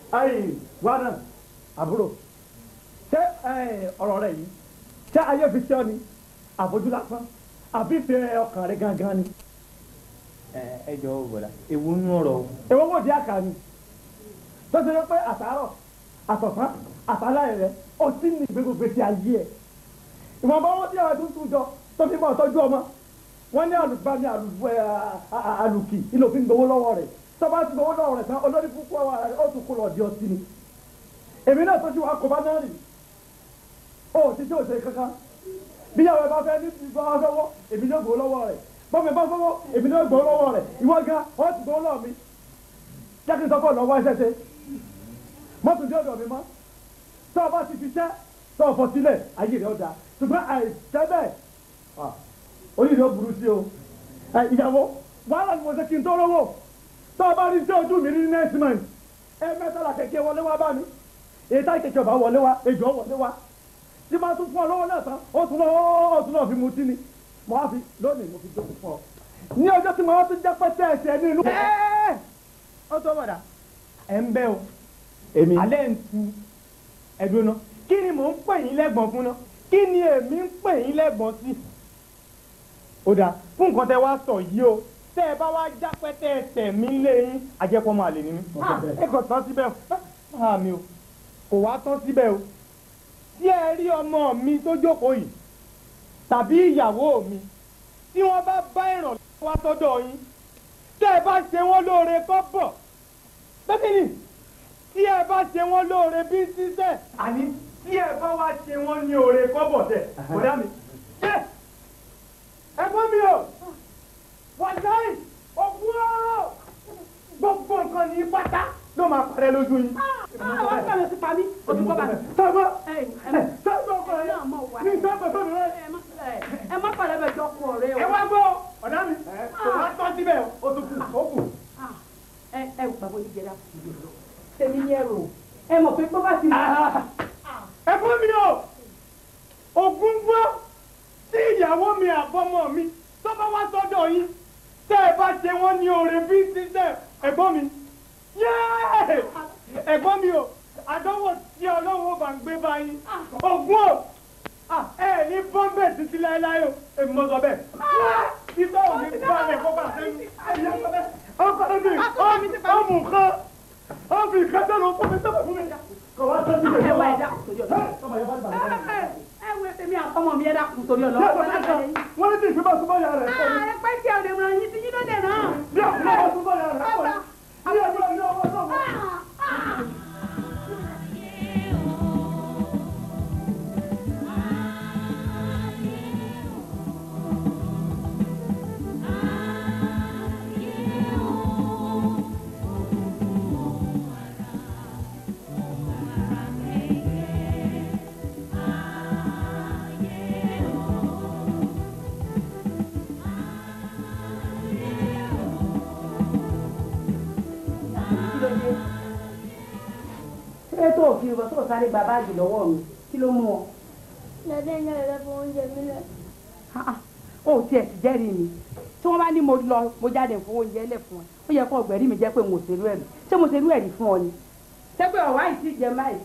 ayi wa náà àbúrò ṣé ọ̀rọ̀ rẹ yìí ṣé ayé fi ṣe ọ ni àfojú lásán àbí ìfẹ́ ọkàn rẹ gangan ni. ẹ ẹ jọ bọ̀dà ewu nú ọ̀rọ̀ o. èwo wò di àkà ni tó ṣe pé àtàárọ̀ àtọ̀sán àtàlàyé rẹ ó ti ní gbégbé ti ayé ẹ̀ ìwọ̀nba wọn tí àwọn ẹ̀dùn tún jọ tó fi bọ̀ tọ́jú ọmọ wọn ní àlùbami àlùkì ìlòfin gbowó lọ́wọ́ rẹ̀ tọ́ba ti gbowó lọ́wọ́ rẹ̀ tán olórí púpọ̀ ó tún kó lọ di ọtí ni èmi náà tó ti wá kó bá náà rì ó ti tí ò ṣe kankan bí yàrá ẹ bá fẹ́ ní ìgbà wọn fẹ́ wọ́ èmi náà gbowó lọ́wọ́ rẹ̀ bọ́mọ bá fọwọ́ èmi náà gbowó lọ́wọ́ rẹ̀ ìwọ gan ó ti gbowó lọ́wọ́ mi jẹ́ kí n sọ fún ọ lọ́wọ́ ẹsẹ̀ ṣe mọ́tò dé ọ̀dọ̀ mi mọ́ tọ́ ọ bá ti fi ṣẹ́ tọ́ ọ fọ sílẹ̀ ayé rẹ̀ ọ̀dà ṣùgbọ́n àìṣẹ́ bẹ́ẹ̀ onídìí ó burú sí o ìyàwó wàhálà ni mo ṣe kí n tó rówó tọ́ ọ bá rí sí ojú mi ní next month ẹ mẹ́tàlá kẹ̀kẹ́ wọlé wá bá mi èyí tá kẹ̀kẹ́ ọba wọlé wá ejò wọlé wá tí máa tún fún ọ lọ́wọ́ náà tán ó tún lọ́wọ́ ó tún lọ́ọ́ fi mutí ni mo wá fi lónìí mo fi jókòó fún ọ ní ọjọ́ tí mo wá tún jẹ́ pẹ́tẹ́ ẹsẹ̀ ní ìlú. ó tó bọ̀dà ẹ̀ ń bẹ́ o èmi alẹ́ ń tu ẹ̀dùn náà kí ni mò ń pè yín lẹ́gbọ̀n fún náà kí ni èmi ń pè yín lẹ́gbọ̀n sí. ó dáa fún nǹkan tẹ wá sọ yìí o tẹ ẹ bá wá já pẹ́tẹ́ ẹsẹ̀ mi lé yín àjẹpọ̀ máa lè ní mi. ẹ kò tán síbẹ̀ o àmì o kò wá tán síbẹ̀ o tí ẹ rí ọmọ mi tó jókòó yìí tàbí ìyàwó mi tí wọ́n bá bá ìrànlọ́wọ́ wá sọ́dọ̀ yín tẹ́ ẹ bá ṣe wọ́n lóore kọ́ bọ̀ bẹ́ẹ̀ ni tí ẹ bá ṣe wọ́n lóore bí sísẹ́ àní tí ẹ bá wá ṣe wọ́n ní oore kọ́ bọ̀ tẹ̀ kódà mi. ṣé ẹ̀gbọ́n mi o wàláì ògùn o gbogbo nǹkan ní pátá ló máa parẹ́ lójú yín. àwọn akẹ́kọ̀ọ́ ti pa mí ojú kọ́ bá mi. sábà ẹ sábà ọkọ rẹ ní sábà tó mi rẹ. ẹ má pàdé bẹ jọ kú ọ̀rẹ́ o. ẹ wá gbọ́ ọ̀dà mi kò wá tọ́ síbẹ̀ o tó kù ó kù. ẹ ẹ bàbá oníjẹrẹ àkùnrin lọ tèmi ní ẹrù ẹ mọ̀ pé tó bá ti. ẹ fún mi o ògùn gbọ́ tí ìyàwó mi àbọ́mọ mi tó bá wá sọ́dọ̀ yín tẹ́ ẹ bá ṣe wọ́n ní oore bí sísẹ́ ẹ̀gbọ́n mi yéé ẹ̀gbọ́n mi o àdánwò tí ọlọ́run ó bá ń gbé báyìí ògùn o ẹ ní bọ́m̀bẹ̀ títí láéláé o èmi mo sọ bẹ́ẹ̀ títọ́ ò ní bá ẹ̀ kó bá sẹ́yìn ọkọ mi ọmọ nǹkan ọmọ nǹkan tó lọ fún mi tó fún mi kò wá tó síbẹ̀ ẹ wá ẹ dákun torí ọlọ́run ẹ wo èmi àtọmọ mi ẹ dákun torí ọlọ́run. wọ́n ní tí ìfipá súnmọ́ ya rẹ̀ kọ́ ni. ẹ pẹ́ tí ẹ ò lè ràn yín tí yín ló lè ràn. bí àkùnrin bá súnmọ́ ya rẹ̀ kọ́ ni. bí ẹjọ́ ilé ọwọ́ náà. ṣé tó o fi tó o sáré gba báàgì lọ́wọ́ mi kí ló mú ọ. Dàdé ń yára fún oúnjẹ mi lẹ. ó tiẹ̀ ti jẹ́rìí mi tí wọ́n bá ní mo lọ mo jáde fún oúnjẹ lẹ̀ fún ẹ ó yẹ kó ọgbẹ̀rí mi jẹ́ pé mo ṣerú ẹ̀rí ṣé mo ṣerú ẹ̀rí fún ọ ni. ṣé pé ọ̀wá yìí ti jẹ báyìí.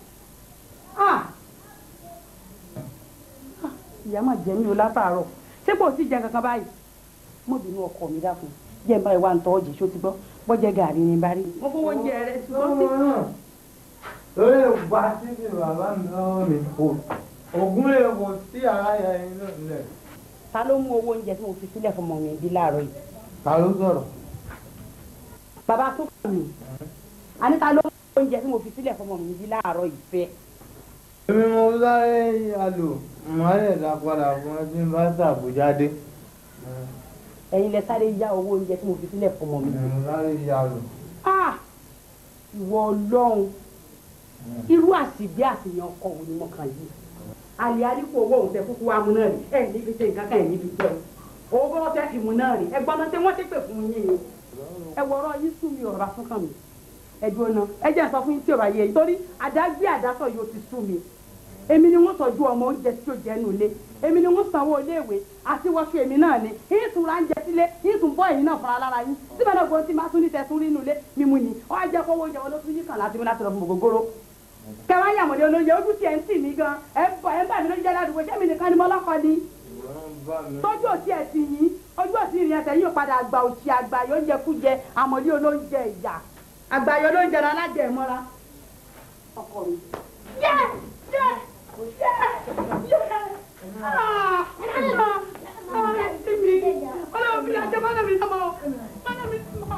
ìyá mà jẹ mí o látàárọ̀ ṣé kò sí jẹ kankan báyìí. mo bínú ọkọ mi dákun jẹ́ n báyìí wá ń tọ́ ọ̀jẹ̀ ṣó ti gbọ́ bọ́jẹ́ gàrí ni bá rí. mo fowó oúnjẹ rẹ ṣùgbọ́n sí. lórí ìwà títí bàbá mi lọ́wọ́ mi kò ògùn lè wò sí ara yà yín lọ́lẹ̀. ta ló mú owó oúnjẹ tí mo fi sílẹ̀ fún ọmọ mi bí láàárọ̀ yìí. ta ló sọ̀rọ̀. bàbá tó kàn mí àní ta ló mú owó oúnjẹ tí mo fi sílẹ̀ fún ọmọ mi bí láàárọ̀ yìí fẹ́. èmi mo sáré yàlò màá lè dá padà fún ẹ tí n bá ṣàbújá dé. ẹ̀yin lẹ sáré yá owó oúnjẹ tí mo fi sílẹ̀ fún ọmọ mi. mo sáré yàlò. Ah! ìwọ ọlọ́run irú àsìgbé àtìyàn ọkọ wo ni mo kàn yìí àlè àdìpọ̀ owó òun tẹ kúkú wa mú náà rí ẹ̀ níbi tẹ nǹkan kan ẹ̀ níbi tẹ o owó bọ́ tẹ fi mú náà rí ẹgbọ́n náà tẹ wọ́n ti pè fún yín ni ẹ wọ̀rọ̀ yín sún mi ọ̀rọ̀ fún kàn mí ẹ dúró náà ẹ jẹ́ n sọ fún yín tí ò bá yẹ yìí torí àdágbé àdásọ yóò ti sún mi èmi ni wọ́n tọ́jú ọmọ oúnjẹ tí ó jẹ́ nù ilé èmi ni wọ́n sanwó iléèwé àti wọ́ṣọ èmi náà ni yín tún ra ń jẹ sílé yín tún bọ́ ẹ̀yìn náà fúnra lára yín síbẹ̀ náà gbọ́n tí máa tún ní tẹ̀sùn rí nù ilé mímu ni ọ á jẹ́ kówó oúnjẹ wọn ló tún yí kàn láti mú láti lọ fún gbogbooro kẹwàá yàmọ̀dé olóúnjẹ ojú tiẹ̀ ń tì mí gan ẹ̀ ń bọ̀ ẹ̀ ń bà mí lójú jẹ́ ládùúgbò sẹ́mi nìkan ni mo lọ́kọ ni tọ́jú òsì ẹ̀ tì yín ojú òsì ìrìn ẹsẹ̀ yóò padà àgbà òsì àgbà yóò jẹ kújẹ àmọ̀dé olóúnjẹ ìyà àgbà yóò lóúnjẹ rẹ alájẹ mọ́ra ọkọ mi. yẹ yẹ yẹ yẹ ah ah ah ẹbí ọlọ́run mi àti mọ́nà mi sọ́mọ́ mọ́nà mi sọ́mọ́.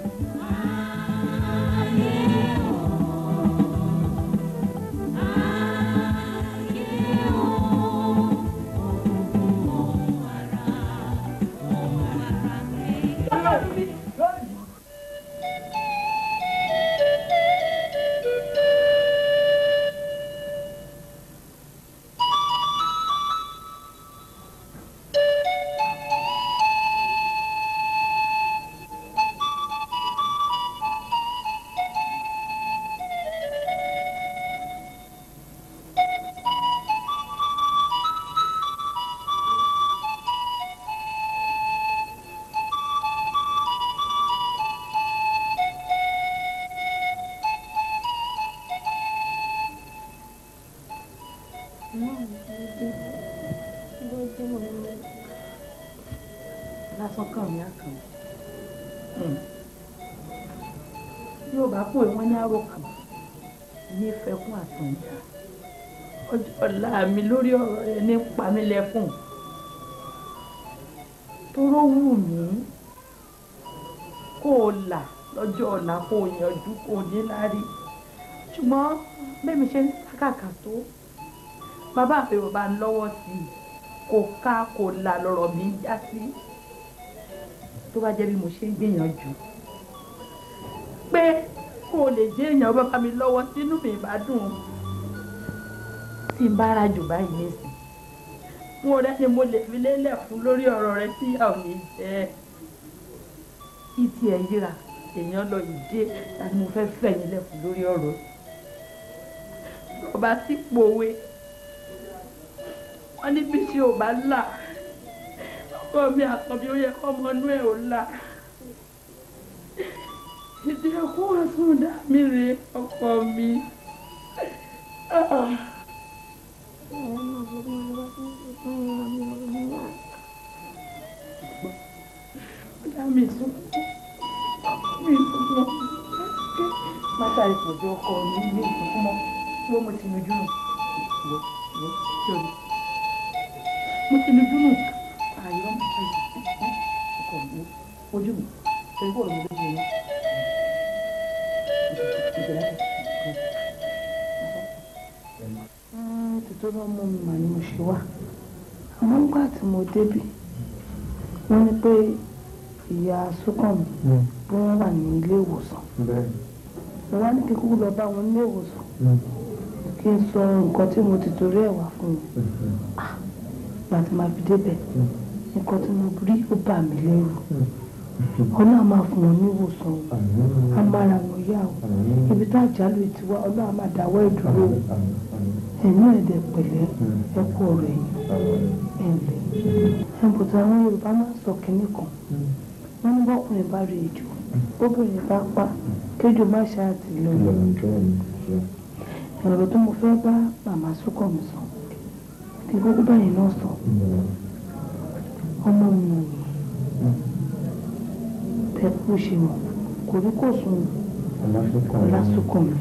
lásán kàn mí àkàn yóò bá pò wọ́n ní àròkàn ní fẹkún àtúnyà ọjọ́ ọ̀la mi lórí ọ̀rọ̀ rẹ ní pamílẹ̀kùn tóró wù mí kó o là lọ́jọ́ ọ̀la kó o yanjú kó o níláárí ṣùgbọ́n bẹ́ẹ̀mi ṣe ń sákàkà tó bàbá mi ò bá ń lọ́wọ́ sí i kò ká kò là lọ́rọ̀ mi já sí tó bá jẹ́ bí mo ṣe ń gbìyànjú pé kó o lè jẹ́ èèyàn bàbá mi lọ́wọ́ sínú mi bá dùn tí n bá ra jù báyìí nísìn mo rẹ́ ni mo lè fi lélẹ̀ fún lórí ọ̀rọ̀ rẹ tí ìyá ò ní jẹ́ kí tiẹ̀ yíra èèyàn lọ ìdí tàbí mo fẹ́ fẹ̀yìn lẹ̀ fún lórí ọ̀rọ̀ ọba tí pòwe wọ́n ní bí tí ò bá là ọkọ mi àkọ́bí ó yẹ kọ́ ọmọ inú ẹ̀ ò là ìdí ẹkún wà fún dá mi rè ọkọ mi. dá mi sùn mi sùn mọ́ mátà ìpòjọ ọkọ mi ní ìsìnkú mọ́ wọ́n mo ti nujú nù wọ́ wọ́ tí o ní mo ti nujú nù àìrọ́ ọkọ mi ojú mi ṣe kó lómi lójú yẹn títọ́ bá mú mi mà ni mo ṣe wá àmọ́ nígbà tí mo débì wọ́n ní pé ìyá Súnkànmí bí wọ́n wà ní ilé ìwòsàn mo wá ní kí kúkú lọ bá wọn nílé ìwòsàn kí n sọ nǹkan tí mo ti torí ẹ̀ wá fún mi ìgbà tí màá fi débẹ̀ nǹkan tí mo rí ó bà mí lẹ́rù ọlọ́run á máa fún wọn ní ìwòsàn o á máa ra wọn yá o ibi tó àjálù ti wá ọlọ́run á máa dáwọ́ ìdúró o ẹ̀mí ẹ̀dẹ̀ pẹ̀lẹ́ ẹ kú ọ̀rọ̀ ẹ̀yìn ẹ̀ǹlẹ̀ ẹ̀bùtà àwọn Yorùbá máa ń sọ kínní kan wọ́n ní bọ́kùnrin bá rí ejò bóbìnrin bá pa kéjò má ṣáàtì lọ ọ̀rọ̀ tó mo fẹ́ bá màmá Súnkànmí sọ kí kókó báyìí náà sọ ọmọ mi ò ní tẹ́kù ṣe mọ̀ kò rí kò sùn Ọlásúnkànmí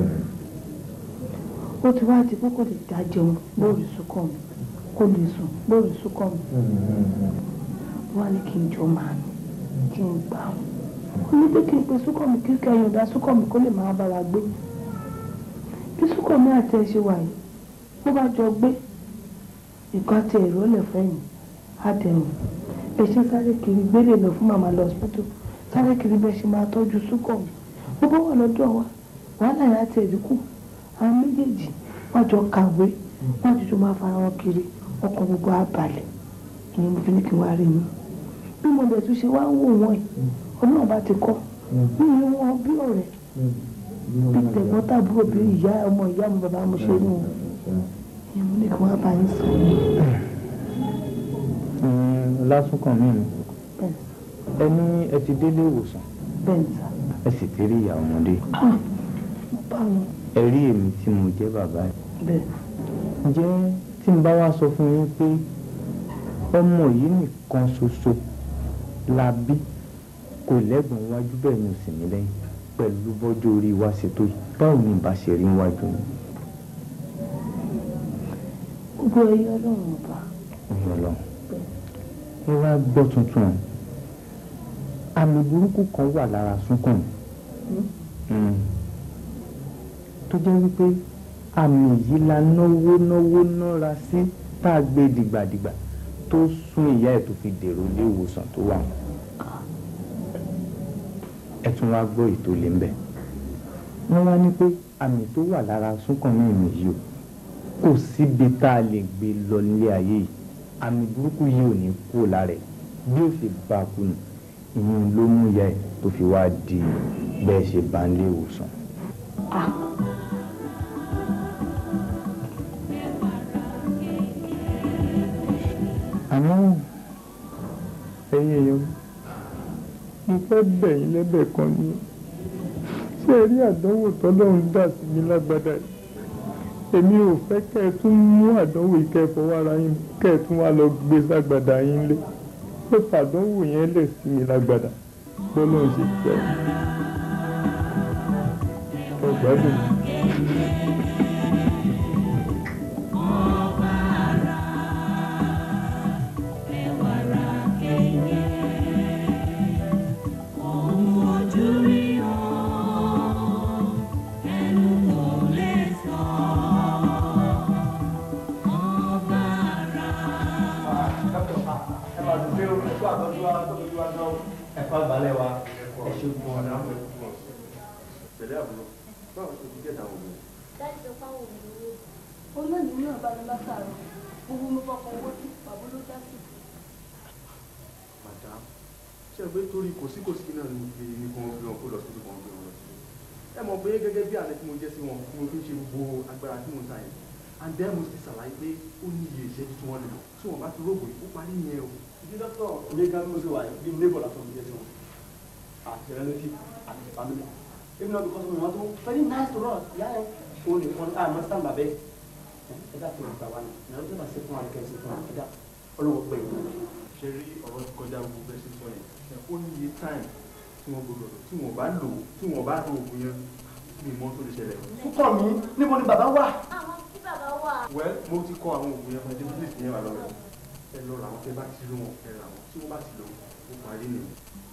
ó ti wá di pé kò lè dá jẹun lórí Súnkànmí kò lè sùn lórí Súnkànmí wọ́n á ní kí n jọ máa nù kí n gbà ó ní pé kí n pe Súnkànmí kí kẹyìn ọ̀dà Súnkànmí kó lè máa bára gbé bí Súnkànmí àti ẹ ṣe wà yìí bó bá jọ gbé nǹkan àti ẹ̀rọ lẹ̀ fẹ́yìn á dẹ̀rùn ẹ ṣe sáré kiri gbélé lọ fún màmá lọ hospital sáré kiri bẹ́ẹ̀ ṣe máa tọ́jú Súnkànmí bó bá wà lọ́dọ̀ wa wàhálà yẹn àti ẹ̀dínkù àwọn méjèèjì wọ́n jọ kàwé wọ́n jọjọ máa fara wọn kiri ọkàn gbogbo àbàlẹ̀ ìyẹn mo fi ní kí n wá rí mi bí mo bẹ̀ tún ṣe wá ń wò wọ́n ẹ̀ ọlọ́run bá ti kọ́ bí ìlú wọn bí ọ̀rẹ́ bí tẹ̀gbọ́n tàbúrò bí ìyá ọmọ ìyá mi bàbá mo ṣe nù ni mo ní kí wọ́n bá yín sọ. lásùnkàn mi ni bẹ́ẹ̀ ẹ ní ẹ ti délé ìwòsàn bẹ́ẹ̀ sà. ẹ sì ti rí ìyá ọmọdé mo bá wọn. ẹ rí èmi tí mo jẹ́ bàbá ẹ̀ bẹ́ẹ̀ ǹjẹ́ tí n bá wá sọ fún yín pé ọmọ yìí nìkan ṣoṣo la bí kò lẹ́gbọ̀n wájú bẹ́ẹ̀ ni ò sì ní lẹ́yìn pẹ̀lú bọ́jú orí wa ṣe tó yìí báwo ni ìbá ṣe rí wájú ni gbogbo ẹyọ ọlọ́run ọba ọ̀yọ́ lọ ẹ wá gbọ́ tuntun o. àmì burúkú kan wà lára súnkàn Mm. tó jẹ́ wípé àmì yìí la náwó náwó nára sí tá a gbé dìgbàdìgbà tó sún ìyá ẹ̀ tó fi dèrò ilé ìwòsàn tó wà ẹ tún wá gbọ́ ètò lè ń bẹ̀ wọ́n wá ní pé àmì tó wà lára súnkàn ní ìmì yìí o kò síbi tá a lè gbé lọ nílé ayé yìí àmì burúkú yìí ò ní kú lára ẹ̀ bí ó ṣe bá a kú nù ìyẹn ló mú ìyá ẹ̀ tó fi wá di bẹ́ẹ̀ ṣe bá ń lé ìwòsàn. àmọ́ ẹ̀yin èèyàn mo fẹ́ bẹ̀ yín lẹ́bẹ̀ kan ni ṣé ẹ rí àdánwò tọ́lọ́run dà sí mi lágbádá yìí èmi ò fẹ́ kẹ́ ẹ tún mú àdánwò yìí kẹ́ ẹ fọwọ́ ara yín kẹ́ ẹ tún wá lọ gbé ságbádá yín lé pé fàdánwò yẹn lẹ̀ sí mi lágbádá bọ́lọ́run ṣe fẹ́ ẹ gbádùn. ẹ̀fọ́ àgbálẹ̀ wa ẹ ṣe gbọ́n ọ̀nà. pẹ̀lẹ́ àbúrò báwo ṣe ti gẹ̀dà òun. láti sọ fáwọn òbí ó lónìí náà bá mi látàrọ gbogbo mi fọkàn owó tí bàbá ló já sí. madam ṣe é pé torí kòsíkòsí náà ní pé ní kí wọ́n gbé wọn kó lọ sí kí wọ́n gbé wọn lọ sí. ẹ mọ̀ pé gẹ́gẹ́ bí àlẹ́ tí mo jẹ́ sí wọn tí mo fi ń ṣe gbogbo agbára tí mo ń ta yẹn and then mo ti ṣàlàyé pé ó ní iye ìṣẹ́jú tí wọ́n lè lò tí wọ́n bá ti rógbò yìí ó parí yẹn o. ìdí dọ́kítọ̀ ilé gan ló ṣe wà yìí bí neighbor lásán ló jẹ́ sí wọn àti relative àti family even though because we want to very nice to us ìyá ẹ o lè fọn ah mo stand bàbẹ ẹ dá tó ìgbà wa ni ìyá tó bá ṣe fún wa ní kẹsì fún wa ẹ dá ọlọ́wọ́ pé ṣe rí ọ̀rọ̀ ti kọjá gbogbo bẹ́ẹ̀ ṣe sọ yẹn ó ní iye time tí wọ́n gbọdọ̀ lò tí wọ́n bá lò tí wọ́n bá lo oògùn yẹn ní ìmọ̀ tó lè ṣẹlẹ̀. fúkọ̀ mi níbo ni bàbá wà. àwọn tí bàbá wà. well mo ti kọ àwọn oògùn yẹn fún ẹjẹ please yẹn wà lọ́wọ́ ẹ lọ ra àwọn tẹ bá ti rí wọn ẹ ra wọn tí wọ́n bá ti lò ó parí nìyẹn.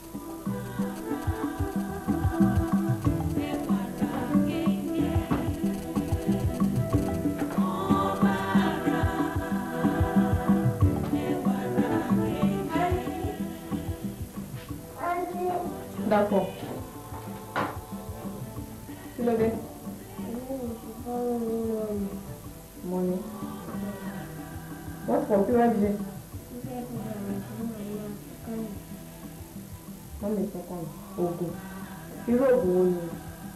dàpọ̀ kí ló dé mo ní wọ́n fọ̀ kí wọ́n ṣe wọ́n lè fọkàn oògùn irú oògùn wo ni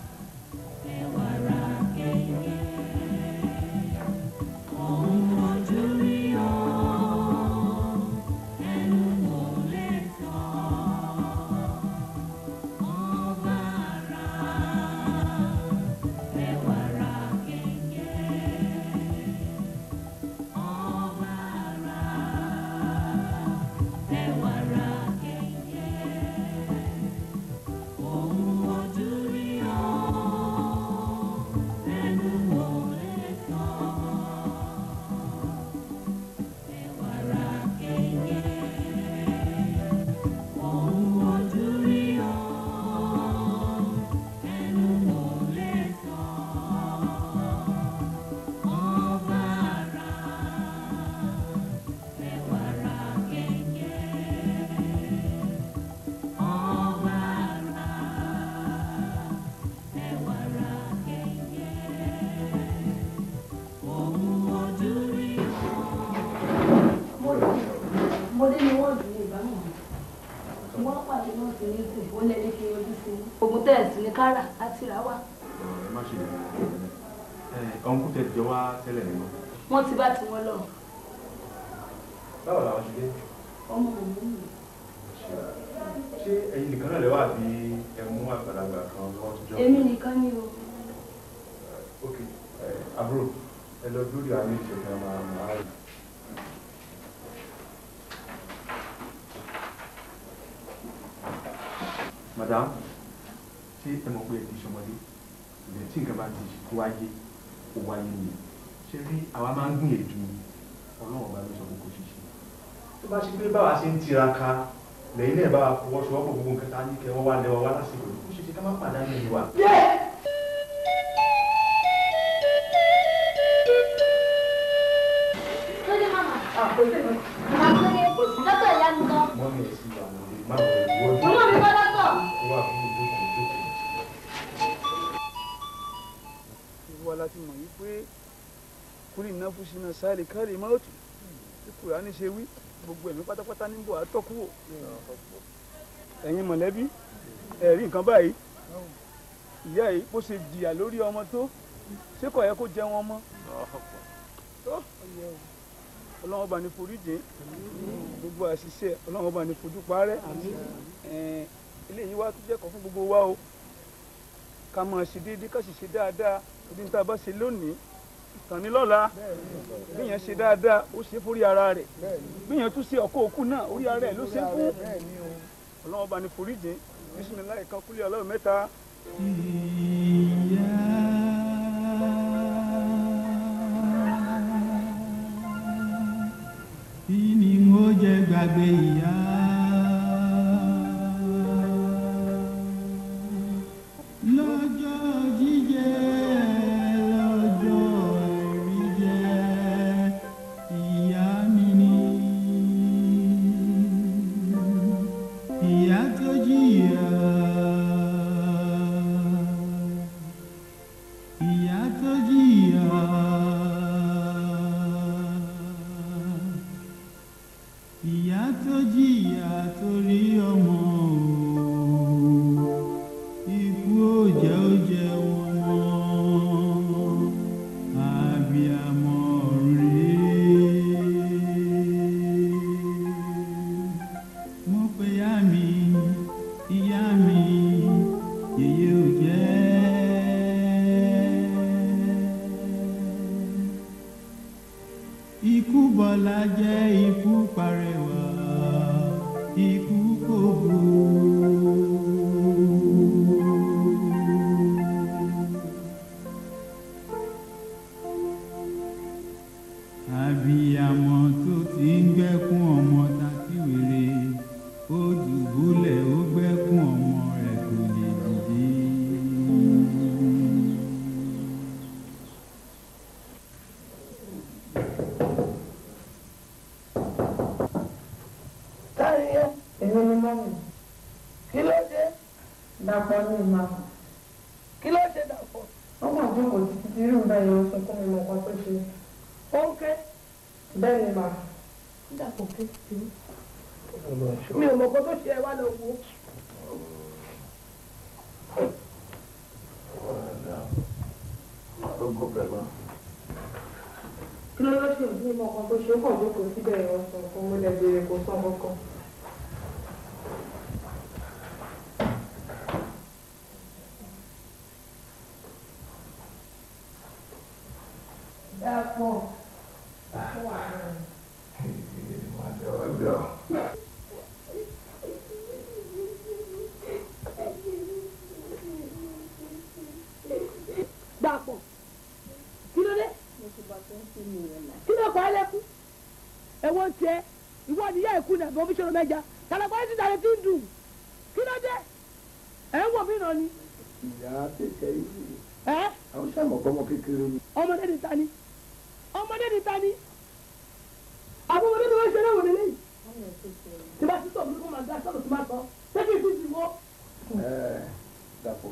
ọmọdé ni wọ́n dùn ní ìbámu mi wọ́n pàdé náà sí ní ìsìn ó lẹ́ni kí ojú sí i ogun tẹ̀sí ní kára àti ràwà. ẹ má ṣe lè ẹ ọ̀hún kú tẹ̀ jọ wá tẹ́lẹ̀ nínú. wọ́n ti bá tiwọn lọ báwo làwọn ṣe dé ọmọ òun nù. ṣé ẹ̀yin nìkan náà lè wà bí ẹ mú àgbàlagbà kan wọ́n tún jọ. èmi nìkan ni o ok ẹ, àbúrò ẹ lọ dúró àwọn ìṣẹ̀lẹ̀ máa máa rí. madam ṣé ẹ mọ̀ pé ẹ ti ṣọmọdé ìbẹ̀ tí nǹkan bá ti kó wáyé kó wáyé ni ṣé rí àwa máa ń gbìyànjú ọlọ́run ọba ló sọ pé kò ṣiṣẹ́ tó bá ṣe pé báwa ṣe ń tiraka lẹ́yìn náà bá wa fọwọ́sowọ́pọ̀ gbogbo nǹkan tá a ní kẹ́ wọ́n wá lẹ́wọ́ wá lásìkò yìí kó ṣe ṣe ká má pàdánù ẹni wa. lóde mama àpòtẹ́ àpòtẹ́ kò sí lọ́tọ̀ ìyá mi kan mọ́mí ẹ̀ sí ìwà àwọn ọmọdé máa wọ̀ ẹ̀ wọ́n ọmọ mi kọ́ lọ́tọ̀. ó wà fún ìjókòó ìjókòó. ìwọ la ti mọ̀ yí pé kúrì náà fún sínú sáàlì káàlì máòtù tí kùránì ṣe wí gbogbo ẹ̀mí pátápátá níbo àtọ́kùwò ẹ̀yin mọ̀lẹ́bí ẹ̀rí nǹkan báyìí ìyá yìí bó ṣe jìyà lórí ọmọ tó ṣé kò yẹ kó jẹ wọn mọ́ tó ọlọ́wọ́n bá ní foríjì gbogbo àṣìṣe ọlọ́wọ́n bá ní fojú parẹ́ ẹ̀ẹ́n eléyìí wá tó jẹ́kọ̀ọ́ fún gbogbo wa o ká máa ṣe déédéé ká sì ṣe dáadáa ibi tá a bá ṣe lónìí ìtàn ní lọ́la bí yẹn ṣe dáadáa ó ṣe fórí ara rẹ̀ bí yẹn tún ṣe ọkọ̀ òkú náà orí ara rẹ̀ ló ṣe fún ọlọ́wọ́n bá ní foríjì bísímìláì kan kúlẹ̀ ọlọ́run mẹ́ta. kí ni mo jẹ gbàgbé ìyá. lọ́jọ́ jíjẹ lọ́jọ́ ẹ̀rí jẹ ìyá mi ni. ìyá tó jìyà. ìyá tó jìyà. ìyá tó jìyà torí ọmọ o ikú ò jẹ́ ó jẹ́ wọn mọ́ àbíamọ rèé mo pe ìyá mi ìyá mi yèyé ò jẹ́ ikú bọ́lá jẹ́ ikú parẹ́wà ikú kò bú. àbíyamọ tó ti ń gbẹ́kún ọmọ tàbí wèrè ó dùbúlẹ̀ ó gbẹ́kún ọmọ rẹ̀ kò lè dìde. táyé èmi ni mọ́ mi kí ló dé dàpọ̀ ní ìmọ̀ kí ló dé dàpọ̀ wọ́n mọ̀ tó kò títí tí irú bẹ́ẹ̀ yẹn sọ fún mi mọ̀ kan tó ṣe ó ń ké bẹ́ẹ̀ ni màá dàpọ̀ ké sí mi ò mọ̀ kan tó ṣe ẹ wá lọ wo. kí ló ló ṣe ìdí mọ̀ kan tó ṣe ó kàn jókòó síbẹ̀ yẹn sọ fún mi lẹ́gbẹ̀ẹ́ kò sọ kankan. Dàpọ̀. Dàpọ̀. Kí ló dé? Kí ló kọ́ ẹ lẹ́kún? Èwo ń tiẹ̀? Ìwọ níyà ìkú ni àbí omiṣẹ́ mẹ́ja. Kàlàkọ́ ẹ ti dàrẹ tí ń dùn. Kí ló dé? Ẹ̀ ń wọ̀ mí nà ni. ìyá kékeré yìí Ẹ́ àwọn sàmọ̀ kọ́mọ kékeré ni. ọmọdé ni ta ni? Ọmọdé ni ta ni? Àwọn ọmọdé ni wọ́n ṣe léwu nílé yìí. Tí bá ti sọ̀rọ̀ kó máa dá sọ̀rọ̀ tí máa sọ. Ṣé kí n fi ti wọ́? ẹ dàpọ̀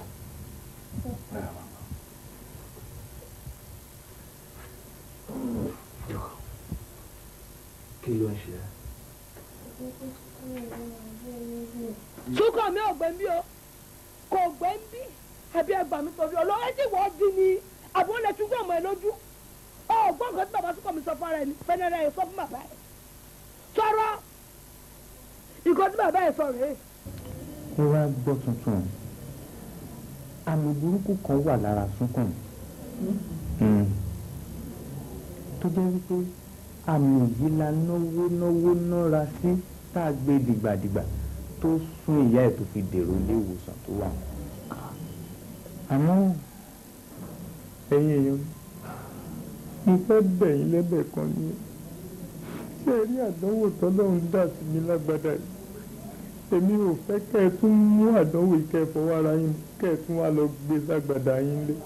kí ló ń ṣe ẹ́? Súnkàn mi ò gbẹ́ ń bí o. Kò gbẹ́ ń bí. Àbí ẹgbàá mi torí ọlọ́wọ́ ẹ sì wọ́ di ni. Àbí wọ́n lè tún gbọ́ ọmọ ẹ lójú. ọgbọ́n kan tí bàbá sọ́kọ̀ mi sọ fún ara ẹni fẹ́nẹ́rẹ́ ẹ̀ sọ fún bàbá ẹ̀ sọ̀rọ̀ ìkọ́ tí bàbá ẹ̀ sọ rèé. ẹ wá gbọ́ tuntun àmì burúkú kan wà lára Súnkànmí tó jẹ́ wípé àmì yìí la náwó náwó nára sí tá a gbé dìgbàdìgbà tó sún ìyá ẹ̀ tó fi dèrò ilé ìwòsàn tó wà. àmọ́ ẹ̀yin èèyàn mo fẹ́ bẹ̀ yín lẹ́bẹ̀ kan ní ṣé ẹ rí àdánwò tọ́lọ́run dà sí mi lágbádá yìí èmi ò fẹ́ kẹ́ ẹ tún mú àdánwò ìkẹ́ fọwọ́ ara yín kẹ́ ẹ tún wá lọ gbé ságbádá yín lé.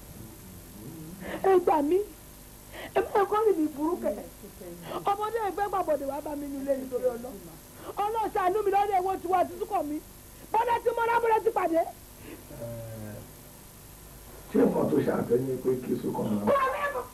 ẹ gbà mí ẹ máa kọ́ rìn mí burú kẹ̀ ọmọdé ẹgbẹ́ gbàbọ̀dé wàá bá mi nílé nítorí ọlọ́ ọlọ́ọ̀ṣàánú mi lọ́dọ̀ ẹ̀wọ̀n tiwa tuntun kọ̀ mí bọ́dá tí mo rábọ́dá ti pàdé. ṣé nǹkan tó ṣàfẹ́ ni pé kí Súnkànmí máa.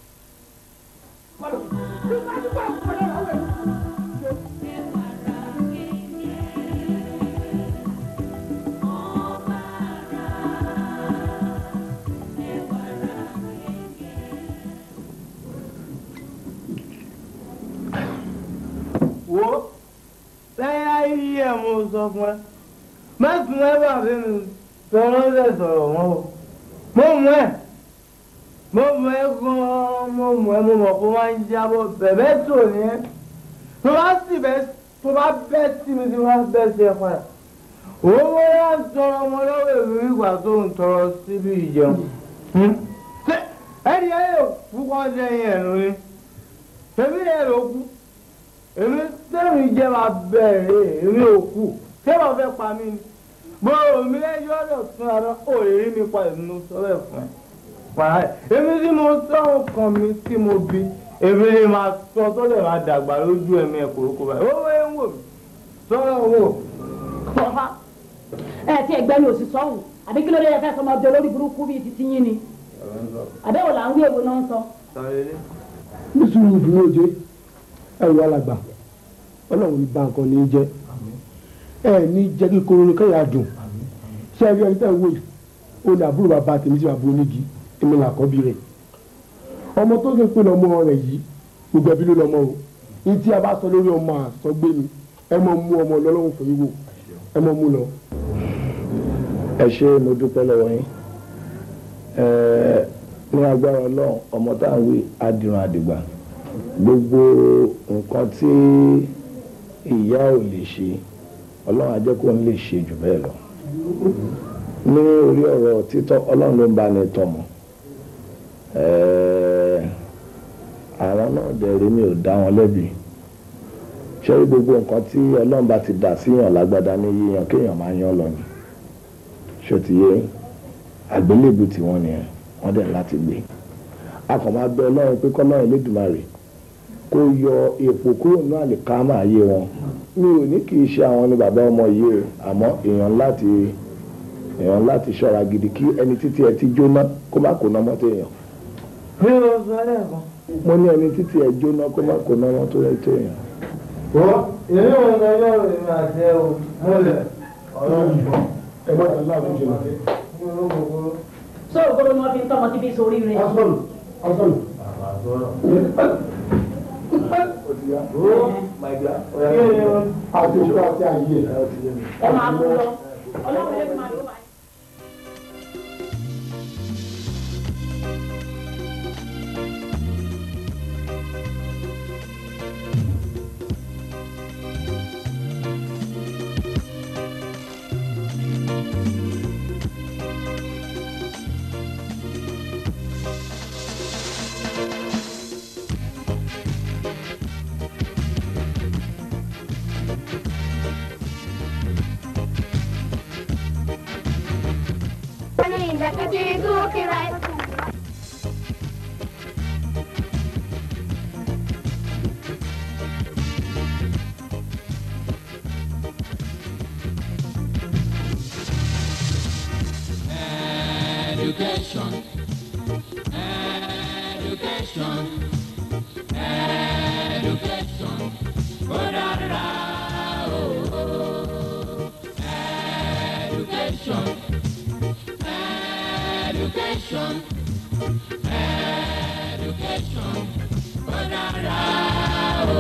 wo lẹ́yìn ayé ẹ̀ mo sọ fún ẹ mẹ́sùn ẹ wà nínú tọ́lọ́ lẹ̀ sọ̀rọ̀ wọn o mo mú ẹ mo mú ẹ gan-an mo mú ẹ mo mọ̀ kó máa ń jábọ̀ bẹ̀bẹ̀ tó ní ẹ tó bá sì bẹ́ tó bá bẹ́ sí mi tí wọ́n bẹ́ sí ẹ padà owó bóyá ń tọrọ ọmọ lọ́wọ́ èmi ìgbà tó ń tọrọ síbi ìjẹun ẹni ẹ yóò púpọ̀ sẹ́yìn ẹ̀ lórí tẹ̀mí ẹ̀ ló kú èmi sẹ́mi jẹ́ máa bẹ̀rẹ̀ èmi ò kú ṣé wọ́n fẹ́ pa mí ni mo mi lẹ́yìn ọ̀dọ̀ tún ara ò lè rí mi pa ìmú sọ́bẹ̀ fún ẹ. wàhálà èmi tí mo sọ nǹkan mi tí mo bí èmi ni máa sọ tó lè máa dàgbà lójú ẹ̀mí ẹ̀ kúrúkú báyìí ó wẹ́ ń wò mí sọ́rọ̀ wò. Bọ̀fá ẹ ti ẹgbẹ́ mi ò sì sọ́hùn àbí kí ló dé ẹ̀fẹ́ sọmọ ọjọ́ lórí burúkú bíi ti tiyín ni àbẹ́wò là ń wí èwo náà ń sọ. nísìnyí ìdúró òde ẹrù alàgbà ọlọ́run ní bá nǹkan ní í jẹ́ ẹ ní jẹ́ kí kóró kẹ́yà dùn ṣé ẹ rí ẹni tẹ́ ń wò yìí ó ní àbúrò bàbá tèmi sí bàbá onígi èmi là kọ́bí rẹ̀ ọmọ tó ṣe pé lọ́mọ rẹ̀ yìí gbogbo ẹbí ló lọ́mọ o ní tí a bá sọ lórí ọmọ àsọgbé mi ẹ mọ mú ọmọ lọ́lọ́run fún yín wò ẹ mọ mú lọ. ẹ ṣé mo dúpẹ́ lọ́wọ́ yín Ẹ, ní agbára ọlọ́run ọmọ tá à ń wí adìrún àdìgbà gbogbo nǹkan tí ìyá ò lè ṣe ọlọ́run á jẹ́ kó ń lè ṣe jù bẹ́ẹ̀ lọ ní orí ọ̀rọ̀ títọ́ ọlọ́run ló ń bá ní tọmọ Ẹ, àwọn náà dẹ̀rẹ̀ mi ò dá wọn lẹ́bi ṣé rí gbogbo nǹkan tí ọlọ́run bá ti dà síyàn lágbádá ní yíyan kéèyàn máa yan lọ ni ṣó ti yé àgbélébù tiwọn nìyẹn wọ́n dẹ̀ láti gbé a kàn máa bẹ ọlọ́run pé kọ́lọ́run Elédùmarè kó yọ èpò kúrò ní àlìkámà ayé wọn mi ò ní kì í ṣe àwọn ni bàbá ọmọ yìí o àmọ́ èèyàn láti èèyàn láti ṣọ́ra gidi kí ẹni títí ẹ ti jóná kó má kó ná mọ́tò èèyàn bí o sọ lẹ́ẹ̀kan. mo ní ẹni títí ẹ jóná kó má kó ná mọ́tò èèyàn. wọ́n èmi ò ń lọ lọ́rùn èmi àti ẹ o mọ́lẹ̀ ọ̀rọ̀ ìbọn. ẹ má dá láàbù jẹ lọ. sọ ògbóró ni wọn fi ń tọmọ tí bí sórí rẹ. ọsọlù ọsọlù. àti ìṣúra àti àyè ẹ. ẹ máa mú lọ ọlọ́run lè máa lọ wá. Education. Education. Education. Oh, da, da, da, oh, oh. Education. Education. education ó dára o.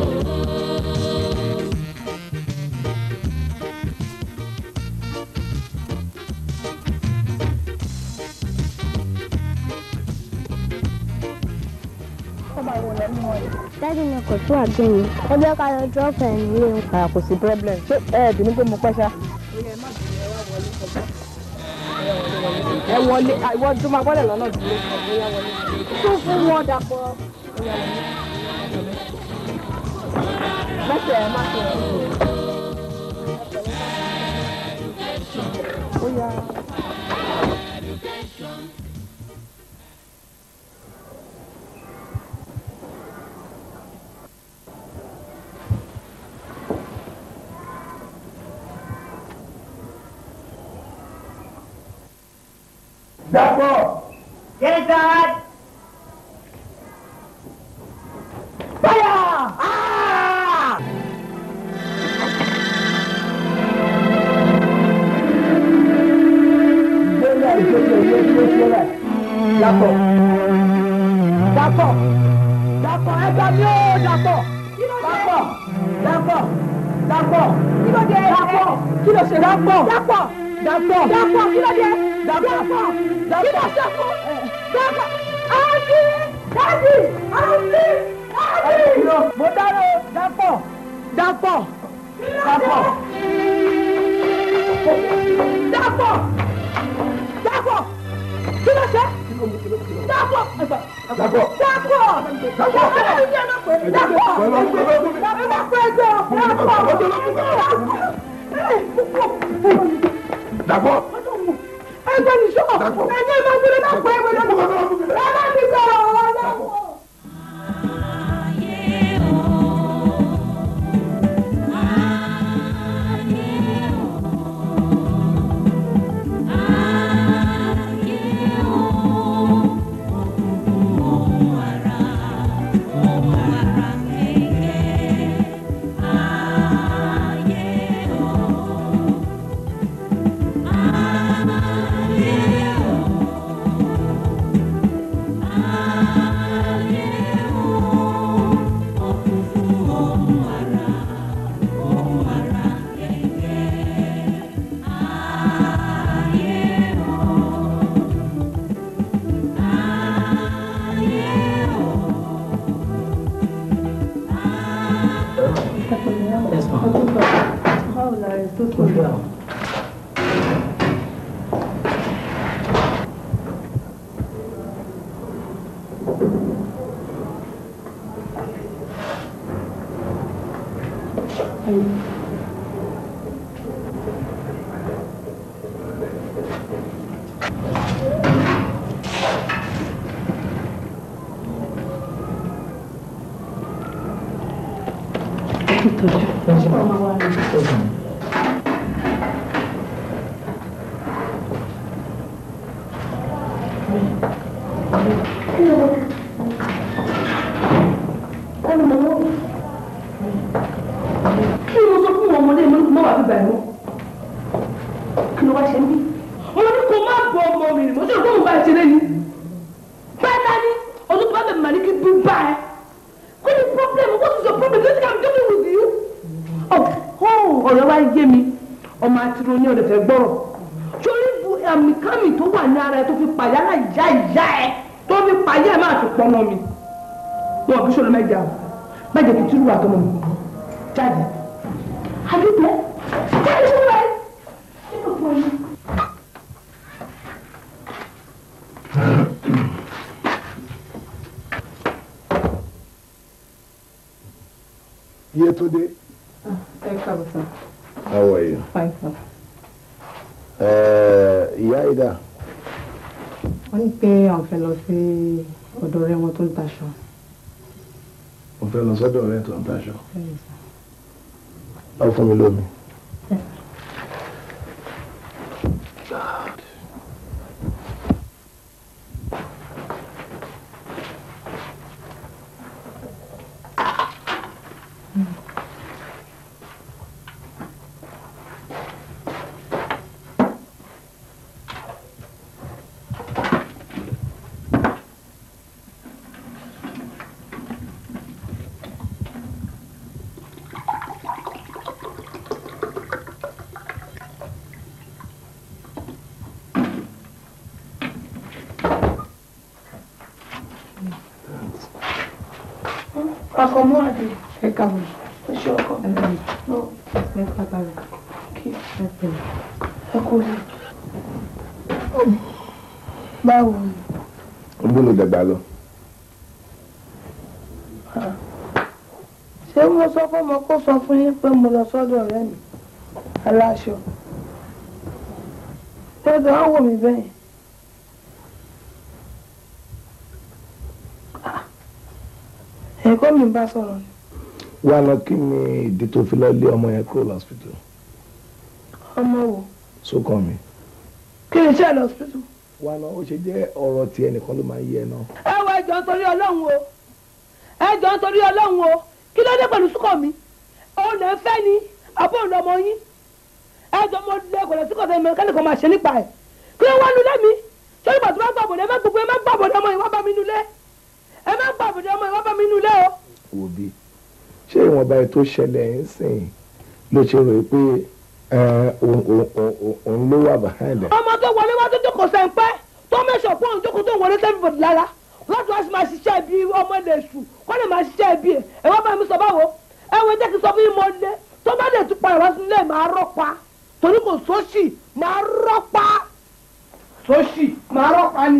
Dádì mi kò tún àgbẹ̀yìn. Ẹ jẹ́ ká lọ drop ẹ̀ nílé wọn. Ah, kò sí problem ṣé ẹ ẹ̀ bínú pé mo pẹ́ ṣá. ẹ wọlé ìwọ tó máa gbọ́dọ̀ lọ́nà dúró bóyá wọlé. tó fún wọn dàpọ̀. mẹ́sẹ̀ ẹ̀ má ṣe ẹ̀ ó yá. Dàpọ̀. Yes, Dad. Fire! Ah! Gbẹ́lẹ̀ ìgbésẹ̀ ìwé ìwé ìwé Dàpọ̀. Dàpọ̀. Dàpọ̀ ẹgbẹ́ mi ó Dàpọ̀. Dàpọ̀. Dàpọ̀. Dàpọ̀. Kí ló dé? Dàpọ̀. Kí ló ṣe? Dàpọ̀. Dàpọ̀. Dàpọ̀. Dàpọ̀. Kí ló dé? Dàpọ̀. Dàpọ̀. Kí ló ṣe fún? Dàpọ̀. Àǹtí! Dádì! Àǹtí! Dádì! Mo dáná o. Dàpọ̀. Dàpọ̀. Dàpọ̀. Dàpọ̀. Dàpọ̀. Kí ló ṣe? Dàpọ̀. Dàpọ̀. Dàpọ̀. Dàpọ̀. Dàpọ̀. Dàpọ̀. Dàpọ̀. Ẹgbẹ́ ní sọ́ọ̀. Ẹgbẹ́ máa ń gbé dàpọ̀ ẹgbẹ́ dàpọ̀. Rárá mi sọ̀rọ̀ ọ̀rọ̀ dàpọ̀. kí ló sọ fún ọmọdé mọ́ wà bíbá ẹ̀mọ́ kí ló wá ṣe ń bí mo ní kó má bọ ọmọ mi mo sì rò pé mo bá ẹ ṣeré ni bẹ́ẹ̀ náà ni ọdún tó bá bẹ̀ màlí kí bí bá ẹ kí ni problem what is your problem don't think i'm joking with you. ọ̀rọ̀ wa yé mi ọmọ àtìrò ní ọ̀dẹ̀ fẹ́ gbọ́rọ̀ sórí bu àmì kámi tó wà ní ara ẹ tó fi pàyà láì já ìyá ẹ tó fi pàyà ẹ máa fi pọnà mi wọn bí sọlọ mẹjà o mẹjẹ kì í túrú àtọmọ mi jáde àdúgbò jáde sọlọ ẹ nínú fún mi. Yetunde, ẹ káàbọ̀ sir. how are you? fine sir. Eh, Ìyá Ida, wọ́n ní pé àwọn fẹ́ lọ sí ọ̀dọ̀ ọ̀rẹ́ wọn tó ń taṣọ. mo fẹ́ lọ sọ́dọ̀ ọ̀rẹ́ tó ń taṣọ. Ọ fún mi lómi. ọkọ mú àdé ẹ kàwé ó ṣe ọkọ mi. ẹ pátá rẹ kí ẹ pẹ̀lẹ́. ẹ kú lè. báwo ni ń bó ló dẹ̀gbà lọ. ṣé mo sọ fún ọmọ kó sọ fún yín pé mo lọ sọ́dọ̀ ọ̀rẹ́ mi aláṣọ lọ́dọ̀ á wò mí bẹ́yìn. ẹ̀kọ́ mi bá sọ̀rọ̀ ni. wá lọ kí ni ìdí tó fi lọ lé ọmọ yẹn kúrò lọ́sítítù ọmọ wo sókàn mi. kí ni iṣẹ́ lọ́sítítù. wá lọ ó ṣe jẹ́ ọ̀rọ̀ tí ẹnìkan ló máa ń yé ẹ náà. ẹ wọ ẹjọ́ nítorí Ọlọ́run o ẹjọ́ nítorí Ọlọ́run o kí ló dé pẹ̀lú súkọ̀ mi òun lè fẹ́ ni àbọ̀ òun lọmọ yín ẹjọ́ mo lè kọ̀lẹ̀ síkọ̀ tẹ̀lé mẹ́kánì kan máa ṣe nípa ẹ̀ kí ló wá nulẹ̀ mi ṣé ìgbà tó bá gbàbọ̀dẹ̀ ẹ má gbogbo ẹ má gbàbọ̀dẹ̀ ọmọ yìí wá bá mi nulẹ̀ ẹ má gbàbọ̀dẹ̀ ọmọ yìí wá bá mi nulẹ̀ o. wò bí ṣé ìwọ̀nba ètò ṣẹlẹ̀ ń sìn ló ṣe rò pé ẹ, òun òun- òun- òun ló wà behind ẹ̀. ọmọ tó wọlé wá tó jókòó sẹ́ńpẹ́ tó mẹ́sàn fún òun jókòó tó wọlé sẹ́ńpẹ́ lára láti wá sí máa ṣiṣẹ́ ibi ọmọ ilẹ̀ èṣù kọ́ lè máa ṣiṣẹ́ ibi ẹ̀ ẹ̀ wọ́n bá mi sọ báwo ẹ wo jẹ́ kí n sọ fún yín mo lé tó bá lè tún padà wá sí ilé máa rọ́pa torí kò sóṣì máa rọ́pa sóṣì máa rọ́pa ni.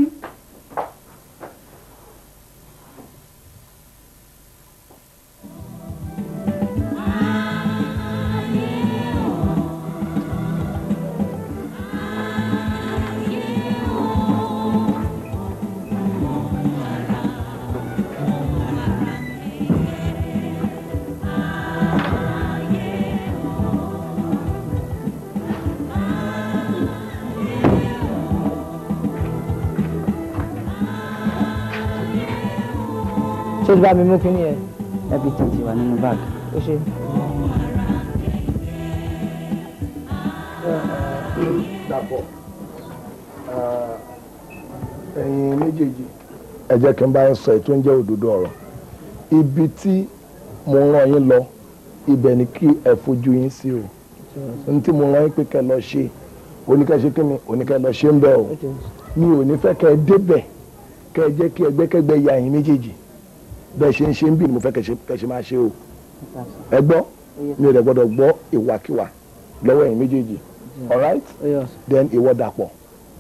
ṣé o ti bá mi mú kínní yẹn ẹbí títí wà nínú báàgì ó ṣe. dàpọ̀ ẹ̀yin méjèèjì ẹ jẹ́ kí n bá yín sọ ètò ń jẹ́ òdodo ọ̀rọ̀ ibi tí mo rán yín lọ ibẹ̀ ni kí ẹ fojú yín sí o n tí mo rán yín pé kẹ́ lọ ṣe oníkẹ́ ṣe kí ni oníkẹ́ lọ ṣe ń bẹ̀ o mi ò ní fẹ́ kẹ́ ẹ débẹ̀ kẹ́ ẹ jẹ́ kí ẹgbẹ́kẹ́gbẹ́ ya yín méjèèjì bẹ́ẹ̀ ṣe ń ṣe ń bì ní mo fẹ́ kẹ́ ṣe- kẹ́ ṣe máa ṣe o ẹ gbọ́ mi ò dẹ̀ gbọ́dọ̀ gbọ́ ìwàkiwà lọ́wọ́ ẹ̀yin méjèèjì alright then ìwọ dàpọ̀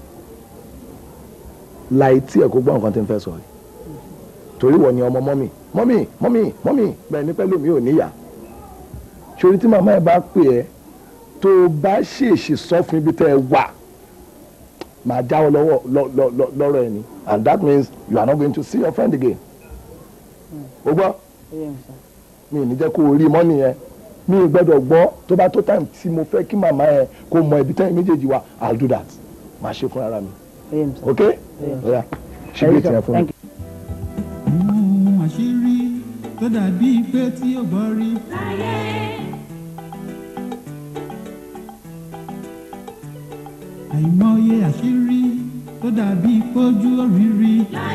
láì tí ẹ̀ kó gbọ́ nǹkan tí n fẹ́ sọ yìí torí wọ́n ni ọmọ mọ́mì mọ́mì mọ́mì mọ́mì bẹ́ẹ̀ ní pẹ́lú mi ò níyà sori tí màmá ẹ bá pè ẹ́ tó o bá ṣèèṣì sọ fún ibi tẹ́ ẹ wà màá jáwọ́ lọ́wọ́ lọ- lọ- lọ- lọ́rọ̀ ẹ ni and that means you are not going to see your friend again o gbọ́ mi ò ní jẹ́ kó o rí mọ́ nìyẹn mi ò gbọ́dọ̀ gbọ́ tó bá tó time tí mo fẹ́ kí màmá ẹ kó mọ ibi tẹ́yìn méjèèjì wà i'll do that màá ṣe fún ara mi ok oya ṣe bí tiẹ̀ fún mi. ohun àṣírí tó dàbí pé tí ó gbọ́ rí. àìmọye àṣírí tó dàbí pójú òrìrì.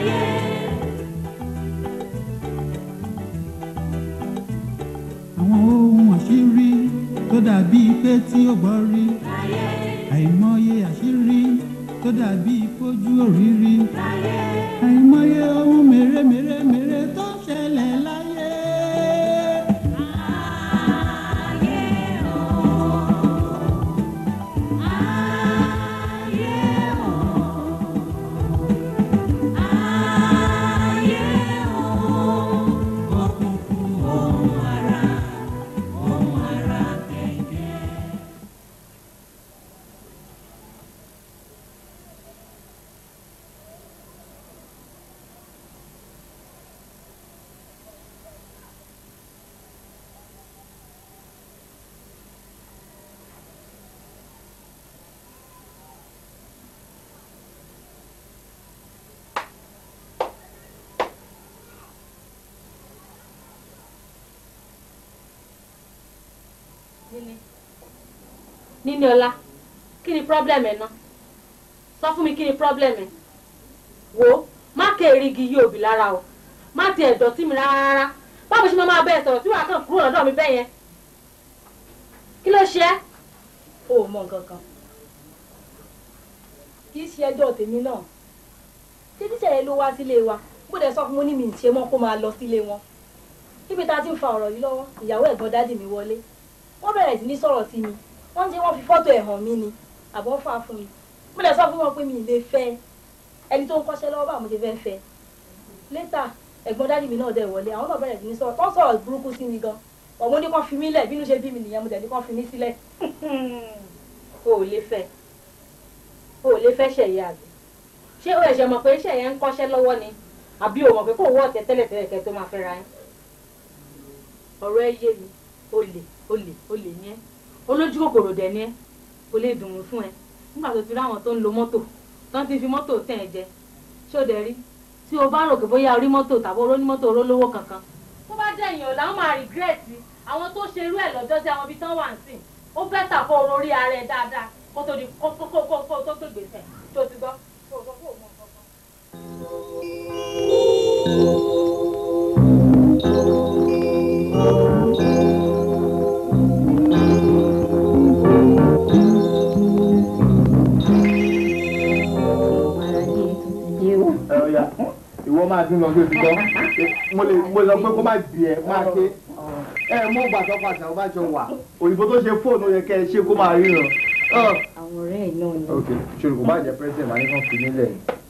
àwọn ohun àṣírí tó dàbí pé tí ó gbọ́ rí. àìmọye àṣírí tó dàbí pójú òrìrì. àìmọye ohun mèremère mèrè tó ń ṣẹlẹ̀ láyé. níní níní ọlá kí ni problem ẹ ná sọ fún mi kí ni problem ẹ wò ó má ké erigi yí òbí lára o má ti ẹ̀dọ̀ sí mi rárá rárá báwo ṣe máa máa bẹ́ẹ̀ sọ̀rọ̀ tí wàá kàn kúrò lọ́dọ̀ mi bẹ́ẹ̀ yẹn kí ló ṣe é. o ò mọ nǹkan kan kì í ṣe ẹjọ́ tèmi náà ṣé tíṣà yẹn ló wá sílé wa bó dẹ̀ sọ fún mo ní mi ì ṣe mọ́ kó máa lọ sílé wọn níbi tá a ti ń fa ọ̀rọ̀ yìí lọ́wọ́ ìyàwó ẹ̀gbọ́n dádì mi wọlé wọ́n bẹ̀rẹ̀ sí ní sọ̀rọ̀ sí mi wọ́n ti wọ́n fi fọ́tò ẹ̀ hàn mí ni àbọ̀ fà fún mi mo lè sọ fún wọn pé mi ì lè fẹ́ ẹni tó ń kọ́ṣẹ́ lọ́wọ́ bá mo ṣe fẹ́ fẹ́ létà ẹ̀gbọ́n dádì mi náà dẹ̀ wọlé àwọn náà bẹ̀rẹ̀ sí ní sọ̀rọ̀ tó ń sọ̀rọ̀ burúkú sí mi gan ọ̀mọ́ ní kàn fi mí lẹ̀ bínú ṣe bí mi nìyẹn mo dẹ̀ ní kàn fi mí sílẹ̀ o ò lè fẹ́ o ò lè fẹ́ ṣẹ̀yẹ àbí ṣé o ẹ̀ṣẹ̀ mọ̀ pé ṣẹ̀yẹ ń kọ́ṣẹ́ lọ́wọ́ ni àbí o mọ̀ pé kò wọ́ ọ̀tẹ̀ tẹ́lẹ̀ tẹ́lẹ̀ kẹ́ tó máa fẹ́ ra yín ọ̀rọ̀ ẹ yé mi olè olè olè ní ẹ olójú kòkòrò dẹ̀ ní ẹ kò lè dùn ún fún ẹ nígbà tó ti rí àwọn tó ń lo mọ́tò tó ń ti fi mọ́tò tẹ̀ ẹ jẹ ṣé o dẹ̀ rí tí o bá rò pé bóyá orí mọ́tò tàbí oró ní mọ́tò orólówó kankan tó bá jẹ́ èèyàn làwọn máa rìgírẹ́ẹ̀tì àwọn tó ṣe irú ẹ̀ lọ́jọ́ sí àwọn ibi tán wà ń sìn ó bẹ́tà kó o rorí ara ẹ dáadáa kó tó di kó kó kó kó kó tó tó gbèsè tó ti gbọ́ kó o sọ kó o mọ nǹkan kan. ẹ ọya ìwọ máa dín lọ sí òtítọ́ mo lè mo lọ pé kó má bì ẹ máa ké ẹ mọ gbà tó pàṣẹ ọba jọ wà òyìnbó tó ṣe fóònù yẹ kẹ ẹ ṣe kó máa ríran. àwọn ọ̀rẹ́ ẹ̀ náà ni. ok ṣòro kò bá jẹ president wà ní kàn fi nílẹ̀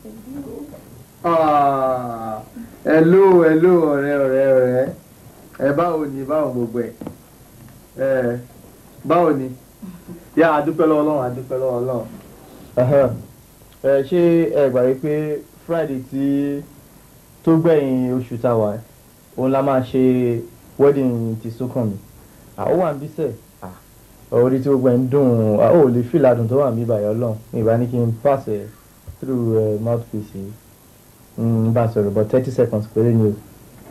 hello hello ọ̀rẹ́ ọ̀rẹ́ ọ̀rẹ́ ẹ báwo ni báwo gbogbo ẹ ẹ báwo ni yá adúpẹ́ lọ́wọ́ Ọlọ́run adúpẹ́ lọ́wọ́ Ọlọ́run ẹ ṣé ẹ gbà wí pé friday tí tó gbẹ̀yìn oṣù tá a wà òun la máa ṣe wedding ti Súnkànmí àwọn wà ń bí sẹ̀ orí tí gbogbo ẹ̀ ń dùn ó ò lè fìlà dùn tó wà ń bí bàyọ̀ Ọlọ́run ní ìbá ní kí n pass ẹ̀ through uh, mouthpiece yìí n bá sọ̀rọ̀ but thirty seconds péré ni o.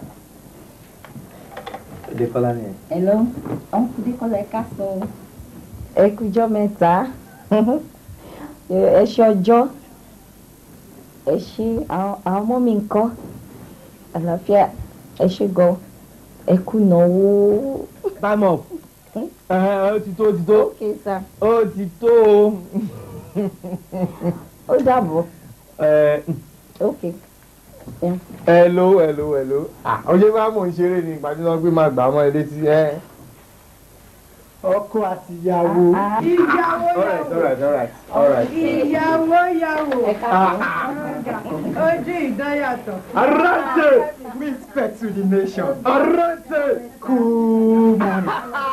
Adékọ́lá ni ẹ̀. hello uncle Dékọ́lá ẹ káàsán ẹ kújọ́ mẹ́ta ẹ ṣe ọjọ́ ẹ ṣe àwọn àwọn ọmọ mi ńkọ́ àlàáfíà ẹ ṣe gan ẹ kú náwó. time up ó ti tó ó ti tó ok sir ó ti tó o. ó dàbọ̀ ẹ ok. Yeah. hello hello hello ah ọjọ́ bá mò ń ṣeré ni ìgbà tí wọ́n gbé máa gbà ọmọ ilé tí ẹ. ọkọ àti ìyàwó. ìyàwó alright alright alright alright. ìyàwó yàwó Ah. ojú ìdáyàtọ̀. Arante! Respect to the nation. Arante! Cool man.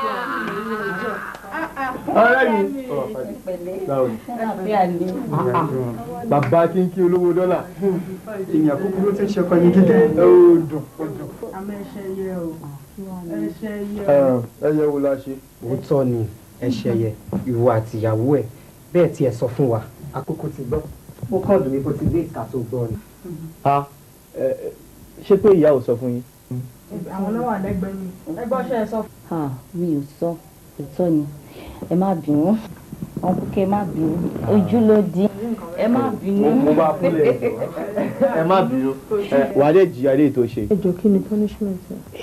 ọ̀rẹ́ mi. báwo ni. bàbá kínkín olówó dọ́là. Èèyàn kúkúrú tí ń ṣe ọkọ ní gígé. ó dùn ó dùn. àmọ́ ẹṣẹ yẹ o ẹṣẹ yẹ o. ẹ yẹ wo la ṣe. òótọ́ ni ẹ̀ṣẹ̀ yẹ ìwọ àtìyàwó ẹ̀ bẹ́ẹ̀ tí ẹ sọ fún wa àkókò ti gbọ́ ó kàn dùn mí kó ti dé ìka tó gbọ́ ni. a ẹ, ẹ, ṣé pé ìyá ò sọ fún yín. àwọn náà wà lẹ́gbẹ̀ẹ́ mi ẹgbọ́n ṣe é sọ. Ah, mi ò sọ òótọ́ ni ẹ má bínú ọkùnkẹ́ má bínú ojú ló di ẹ má bínú. mo bá fúnlẹ̀ ẹ má bínú ẹ, wàá dé jìyà lè tó ṣe. ẹ jọ kí ni punishment ẹ.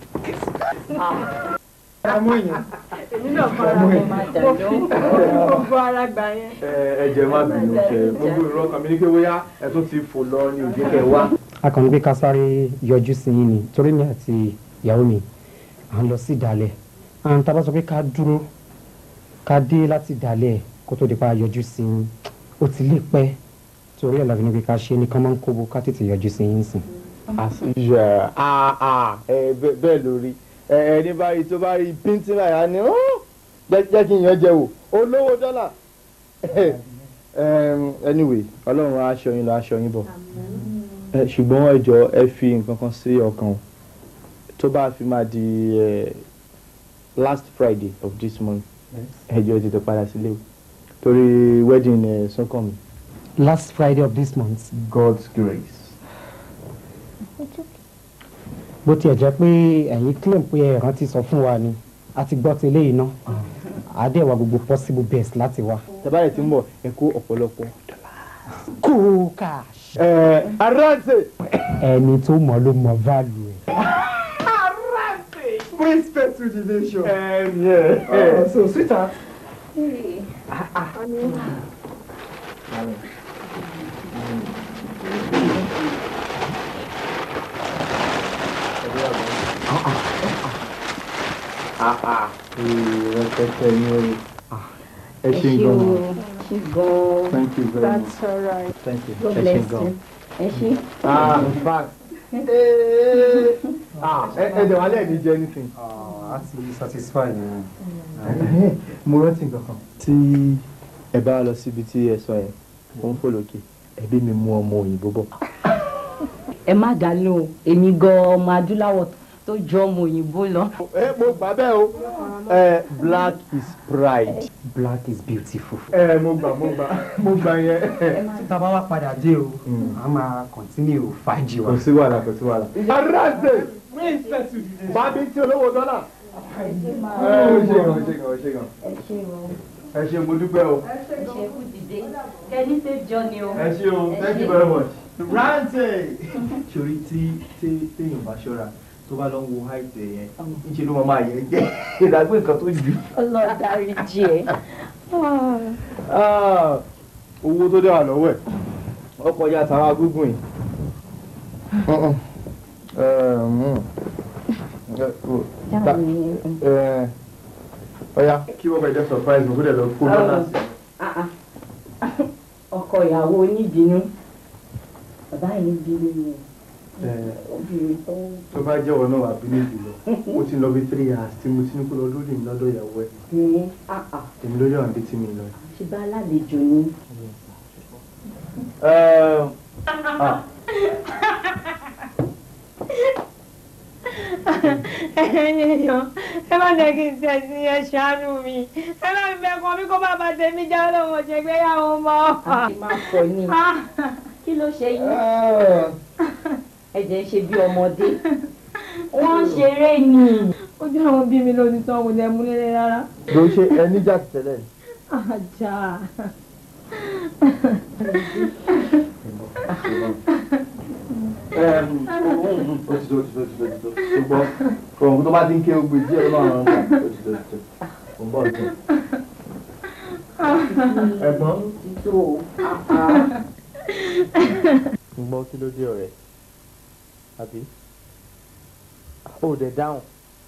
Àmọ́ èèyàn. èmi náà fara mọ́ mo fi gbogbo ara gbà yẹn. ẹ ẹ jẹ́ má bínú ṣe gbogbo ìrọ̀ kan mi ní pé bóyá ẹ tún ti fò lọ ní òjò kẹ wá. a kàn ń gbé ká sáré yọjú sí yín ni torí mi àti ìyàwó mi à ń lọ sí ìdálẹ̀ à ń tá a bá sọ pé ká dúró ká dé láti ìdálẹ̀ kó tó di pa yọjú sí yín ó ti lè pẹ́ torí ẹ̀ làbí ni pé ká ṣe ní kán máa ń kóbo ká tètè yọjú sí yín sìn. àṣìṣe àà ẹ bẹ- bẹ́ẹ̀ lórí ẹ ẹni báyìí tó bá rí píntín báyà ni ó jẹ́ jẹ́ kí n yàn jẹ wò olówó dọ́là Em, anyway ọlọ́run á aṣọ yín lọ aṣọ yín bọ̀ Ẹ, ṣùgbọ́n ẹ jọ̀ọ́ ẹ fi nǹkan kan sí ọkàn o. tó bá fi máa di eh, last Friday of this month ẹ jọ̀ọ́ ẹ tètè padà sílé o torí wedding ẹ Súnkànmí. last friday of this month. God's grace. bó tiẹ̀ jẹ́ pé ẹ̀yin claim pé ẹ rántí sọ fún wa ni a ti gbọ́ tẹ́lẹ̀ yìí ná àdéhùn gbogbo possible best láti wá. tẹ́bárẹ̀ tí ń bọ̀ ẹ kó ọ̀pọ̀lọpọ̀. cool cash. ẹ aráàtì. ẹni tó mọ̀ ló mọ̀ value ẹ̀. Respect to the nation. Um, yeah. Uh, so, sweetheart. pẹpẹ ní orí ẹ ṣe ṣé gan o ma ṣé gan thank you very much that's alright thank you God ẹ ṣe bless gan. you ẹ ṣé. ah in fact ah ẹ ẹ dẹ̀ wá lẹ́ẹ̀ni jẹ́ anything. a ti satisfy ni. mo rántí nǹkan kan. tí ẹ bá lọ síbi tí ẹ sọ yẹn ó ń fò lókè ẹbí mi mú ọmọ òyìnbó bọ̀. ẹ má dá lóhùn èmi gan ọmọ adúláwọ̀ tó jọ ọmọ òyìnbó lọ. ẹ mo gbà bẹ́ẹ̀ o ẹ black is pride. black is beautiful. ẹ mo gbà mo gbà mo gbà yẹn. tá a bá wá padà dé o a máa continue fàájì wa. kò sí wàhálà kò sí wàhálà. aráàlú bábí tí olówó dọ́là. ẹ ẹ ṣe gan ṣe gan ṣe gan ẹ ṣe mo dúpẹ́ o. kẹ́ni ṣe jọ ni o. ẹ ṣe o thank you very much. rántí. sori tí tí téèyàn bá ṣọ́ra tó bá lọ ń wo height ẹ yẹn níṣẹ́ ló máa máa yẹ jẹ́ ìdàgbé nǹkan tó jù. ọlọ́darí jí ẹ. Ah, owó tó dé wà lọ́wọ́ ẹ̀ ọkọ̀ ya tàwa gúngùn yìí. ọ̀ya kí wọ́n bá jẹ́ surprise mo gbọ́dọ̀ lọ kó lọ́nà sí. ọkọ ìyàwó oníbínú bàbá yìí bínú ni obìnrin tó. tó bá jẹ́wọ́ náà wà bínú jùlọ ó ti lọ bí three years tí mo ti ní kó lọ lórí mi lọ́dọ̀ ìyàwó ẹ̀ ní àà èmi lórí àwọn bíi tí mi lọ. ṣe bá alálejò ni. ẹ̀yin èèyàn ẹ má jẹ́ kí n ṣe sí ẹ ṣàánú mi ẹ má fi bẹ́ẹ̀ kàn mí kó bàbá tèmi jẹ́ ọlọ́run ọ̀jẹ̀ gbéyàwó mọ́. a ti máa fọ ní kí ló ṣe yín ẹ̀jẹ̀ ń ṣe bí ọmọdé wọ́n ń ṣeré ni. ojú àwọn bí mi lónìí tán kò dẹ̀ mú lélẹ̀ rárá. ló ṣe ẹni jà tẹ́lẹ̀. ajá. ó ti tó ó ti tó ó ti tó ó ti tó ṣùgbọ́n kòròǹkù tó bá ti ń ké ogbe díẹ̀ náà rán gbà ó ti tó ó ti tó ó ń bọ̀ tó. ẹ̀gbọ́n. ń gbọ́ kí ló dé ọ̀rẹ́ àbí ó dẹ̀ dáhùn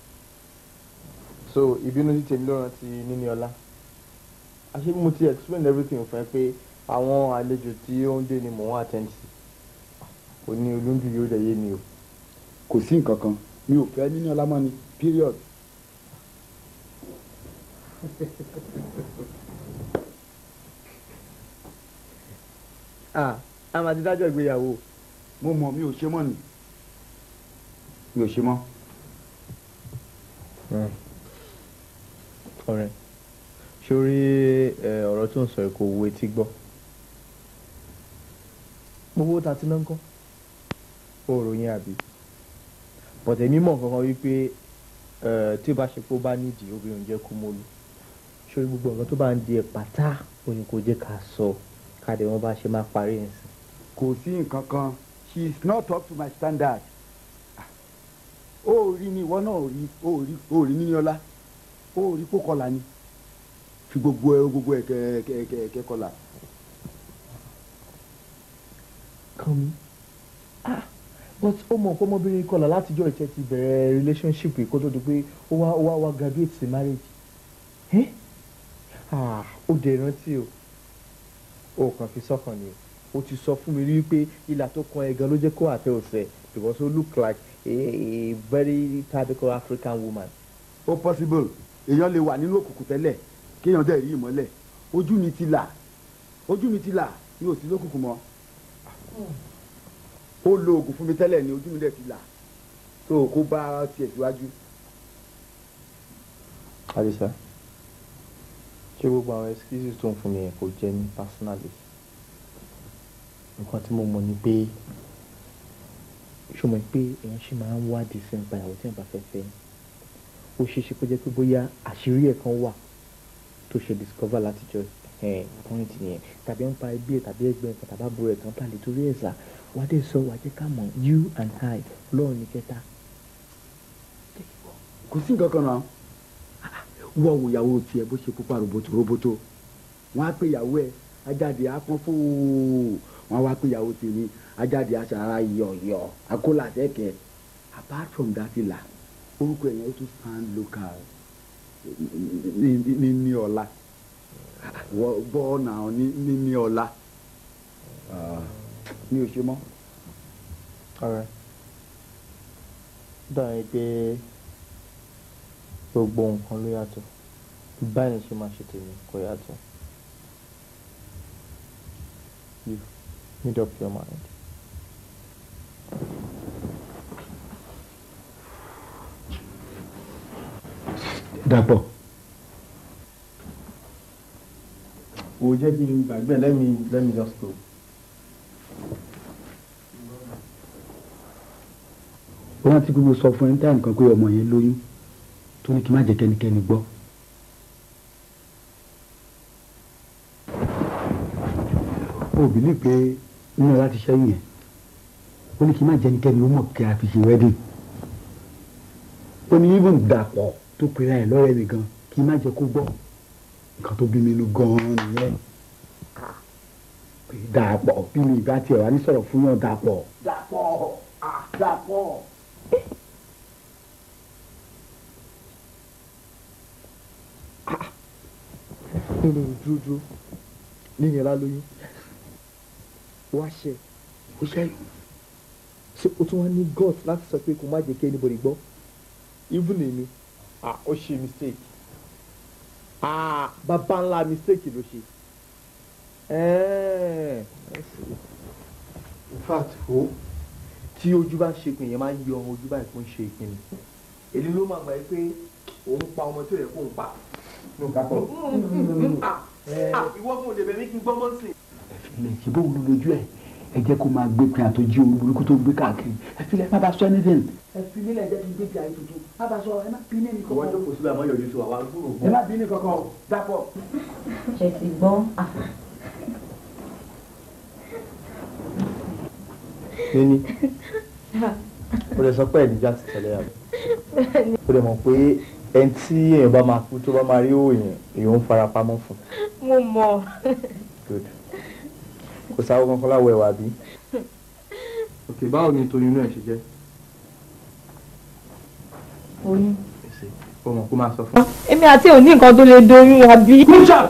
so ìbínú sí tèmi ló rántí níní ọlá àṣé bí mo ti explain everything fún ẹ pé àwọn àlejò tí ó ń dé ni mò ń attend sí kò ní olóńgbò yóò dẹ̀ yé mi o. kò sí nǹkan kan mi ò fẹ́ níní ọlá mọ́ ni period. ah a máa ti dájọ́ ìgbéyàwó. mo mọ̀ mi ò ṣe mọ́ ni mi ò ṣe mọ́. ọ̀rẹ́ sórí ọ̀rọ̀ tó ń sọ kò wo etí gbọ́ gbogbo ta ti ná ń kọ́ ó ròyìn àbí bọ̀tẹ̀ mímọ̀ kankan wípé tí ó bá ṣe pé ó bá nídìí obìnrin jẹ́ kó mọ́lú sórí gbogbo ọ̀rọ̀ tó bá ń di ẹ̀ pátá ó ní kó jẹ́ ká sọ káde wọn bá ṣe máa parí ẹ̀ sí. kò sí nǹkan kan she is not up to my standard. ó rí ni ìwọ náà ò rí ó rí ó rí níní ọlá ó rí kó kọlà ni fi gbogbo ẹ gbogbo ẹ kẹ kẹ kẹ kẹ kọlà. kàn mí ah but ó mọ̀ pé ọmọbìnrin kọlà látijọ́ ìtẹ́ ti bẹ̀rẹ̀ relationship kó tó di pé ó wá ó wá wá graduate sí marriage ẹ́ ah ó dẹ̀ rántí o ó kàn fi sọ́kàn ni o ó ti sọ fún mi rí pé ìlà tó kan ẹ̀ gan ló jẹ́ kó àtẹ òsè because ó look like a, a very typical African woman. ó possible èèyàn lè wà nínú òkùnkùn tẹ́lẹ̀ kéèyàn dẹ̀ rí ìmọ́lẹ̀ ojú mi ti là ojú mi ti là mi ò sí lókùnkùn mọ́ ó lo oògùn fún mi tẹ́lẹ̀ ni ojú mi dẹ̀ ti là tó kó bá tiẹ̀ síwájú. Àdìsá ṣé gbogbo àwọn excuses tó ń fún mi yẹn kò jẹ́ mi personally nǹkan tí mo mọ̀ ni pé ṣó mọ̀ pé èèyàn ṣì máa ń wádìí sí nípa ìyàwó tí èèyàn bá fẹ́ fẹ́ ó ṣeé ṣe kó jẹ́ pé bóyá àṣírí ẹ̀ kan wà tó ṣe discover látijọ́ point yẹn tàbí ń pa ẹbí ẹ̀ tàbí ẹgbẹ́ ẹ̀ kan tàbí àbúrò ẹ̀ kan tàlẹ́ torí ẹ̀ sà wá dé sọ wá jẹ́ ká mọ̀ you and I lọ́run ní kẹta. kò sí nǹkan kan náà wọ́n wo ìyàwó tiẹ̀ bó ṣe pupa roboto roboto wọ́n á pè ìyàwó ẹ̀ ajáde apọ́n fóò wọ́n á wá pè ìyàwó tèmi ajáde aṣara yọ̀yọ̀ akólàtẹ́kẹ̀ apart from that ìlà orúkọ ẹ̀yẹn ó tún sound local ní ní ní ọ̀la wọ́n gbọ́ náà ní ní ní ọ̀la mi ò ṣe mọ́. ọ̀rẹ́ dàbí pé gbogbo nǹkan ló yàtọ̀ báyìí ṣe máa ṣe tèmi kò yàtọ̀ you made up your mind. dàpọ̀. o jẹ́ kí n gbàgbé let me let me just go. ó rántí gbogbo sọ fún ẹ ní táyà nìkan pé ọmọ yẹn lóyún tó ní kí n má jẹ́ kẹ́nikẹ́ni gbọ́. ó bìlí pé nínú láti ṣẹ́yìn yẹn ó ní kí n má jẹ́ kẹ́nikẹ́ni ó mọ̀ kí a fi ṣe wedding. ó ní even dàpọ̀ tó pera ẹ̀ lọ́rẹ́ mi gan kí n má jẹ́ kó gbọ́ nǹkan tó bí mi inú gan-an nìyẹn pé dàpọ̀ bí mi ìbá tiẹ̀ wá ní sọ̀rọ̀ fún yàn dàpọ̀. dàpọ̀ dàpọ̀. nínú dúdú níyẹn lálóyún wá ṣe ó ṣe ṣe o tún wá ní gut láti sọ pé kò má jẹ́ kí anybody gbọ́ even èmi ah ó ṣe mistake ah bàbá ńlá mistake ló ṣe ẹ̀ẹ́ in fact o tí ojú bá ń ṣe ìpín yẹn máa ń yọ ojú báyìí kó ń ṣe ìpín ni èyí ló máa gbà pé òun pa ọmọ tó yẹ kó ń pa ló ká pọ̀ ìwọ fún òde bẹ̀mí kí n gbọ́ mọ́ sí i. ilẹ̀ ṣe bóun ló lójú ẹ̀ ẹ jẹ́ kó máa gbé pin àtọ́jú ohun burúkú tó ń gbé káàkiri ẹ fi lẹ́ má bá sọ anything. ẹ fi nílẹ̀ jẹ́ kí n gbé pin àyè tuntun má bá sọ ẹ má bí ní ẹnì ìwọ jókòó síbẹ̀ àmọ́ yọjú sí wa wá gbúrò ẹ má bí ní kankan dàpọ̀. ṣe ti gbọ́ níní o lè sọ pé ẹ̀díjà ti tẹ̀lé àbọ̀ o lè mọ̀ pé ẹni tí èèyàn bá máa kú tó bá máa rí òòyàn èèyàn ń fara pamọ́ fún mo mọ̀ good kò sáwọ́ kankan láwọ̀ ẹ̀wà bí. ok báwo ni toyún inú ẹ̀ ṣe jẹ́ oyún. o mọ̀ kó máa sọ fún. èmi àti òní nǹkan tó lè doyún wa bí.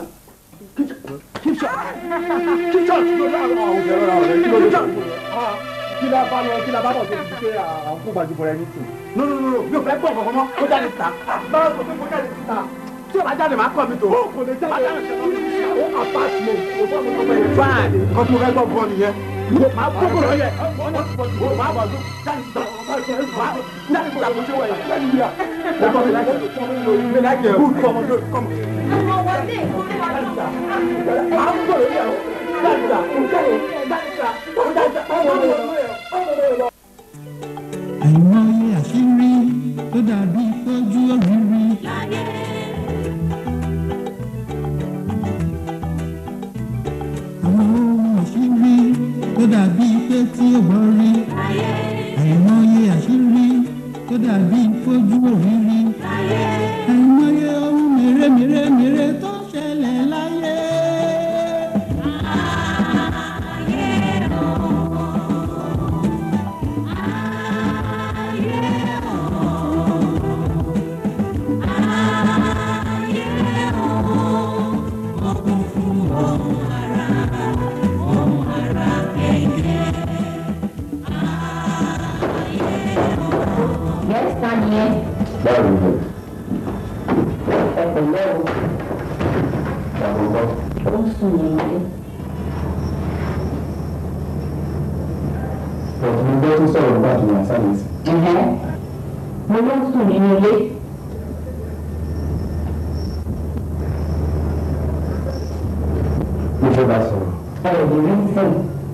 kí la bá lọ kí la bá bọ̀ tó ti ṣe àǹkó gbajúmọ̀ rẹ nítì. no no no no mi ò fẹ́ gbọ́ kankan mọ́ kó jáde síta. báwo sọ pé kó jáde síta. tí o bá jáde máa kọ́ mi tó. o kò lè jáde o apart mo o fọ́ mi tó bẹ̀rẹ̀ fine. kọ́ tí mo fẹ́ gbọ́ bọ́ nìyẹn. máa kókò lọ yẹ. máa bọ̀ tó jáde síta. jáde síta kò ṣe wọ̀ yẹ. jáde síta. o kọ́ mi láìpẹ́ mi láìpẹ́ good kọ́ ọmọdé kọ́ mi. máa ń gbọ́ lórí ẹ̀rọ. jáde síta o jáde síta o jáde síta o jáde síta. àìmọye àṣírí tó dàbí fojú òrìrì. àwọn ohun àṣírí tó dàbí pé tí ó gbọ́ rí. àìmọye àṣírí tó dàbí fojú òrìrì. àìmọye ohun mèremèremère tó ṣẹlẹ̀ láyé. Yes, ta ni ẹ? báwo ni Ẹ pẹ̀lẹ́ o. Ó ń sùn ní ilé. ọ̀tún mo gbọ́ tó sọ̀rọ̀ nígbà tó yàn sáré sí. Ẹ̀hẹ́. Mo ló ń sùn nínú ilé. mo fẹ́ bá sọ̀rọ̀. Ẹ ò lè rí sìn.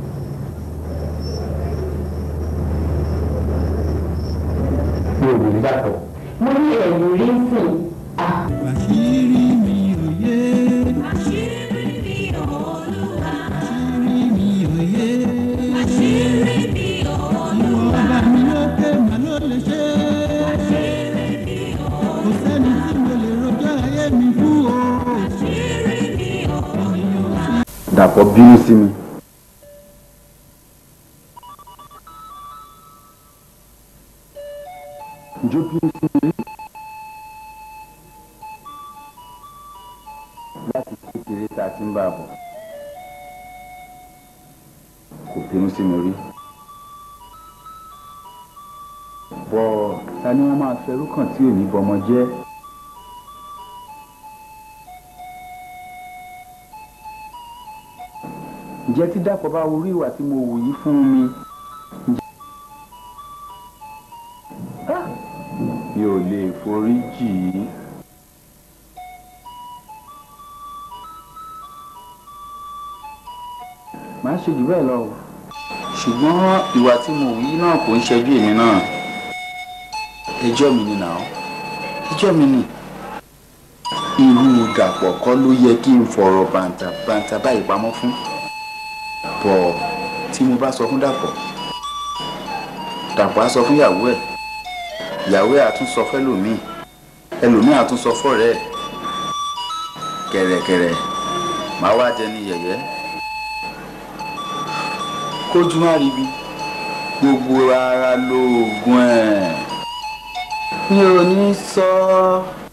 mi ò lè rí dàpọ̀. Mo ní ẹ̀ lè rí sìn. àṣírí mi ò yé. àṣírí mi olúwa. àṣírí mi ò yé. àṣírí mi olúwa. ìwọ ọba mi lókè mà ló lè ṣe. àṣírí mi olúwa. kò sẹ́ni tí mo lè rojọ́ ayé mi fún o. àṣírí mi olúwa. dàpọ̀ bínú sí mi. ǹjọ́ bínú sí mi rí? bínú sí mi rí bọ́ ta ni wọ́n máa fẹrú kàn tí ò ní bọmọ jẹ́ ǹjẹ́ tí dàpọ̀ bá orí ìwà tí mo wù yí fún mi ǹjẹ́ mi ò lè forí jì í. màá ṣe jù bẹ́ẹ̀ lọ o ṣùgbọ́n ìwà tí mo wù yí náà kò ń ṣẹjú èmi náà ẹjọ́ mi ni nà ó ẹjọ́ mi ni irú dàpọ̀ kọ́ ló yẹ kí n fọ̀rọ̀ bàǹtàbàǹtà báyìí pamọ́ fún bọ̀ tí mo bá sọ fún dàpọ̀ dàpọ̀ á sọ fún ìyàwó ẹ̀ ìyàwó ẹ̀ á tún sọ fẹ́lòmíì ẹlòmíì á tún sọ fọ́rẹ́ ẹ̀ kẹ̀rẹ̀kẹ̀rẹ̀ màá wá dẹni yẹ̀yẹ́ kójú má ríbi gbogbo ara lóògùn ẹ̀ mi ò ní sọ ọ́.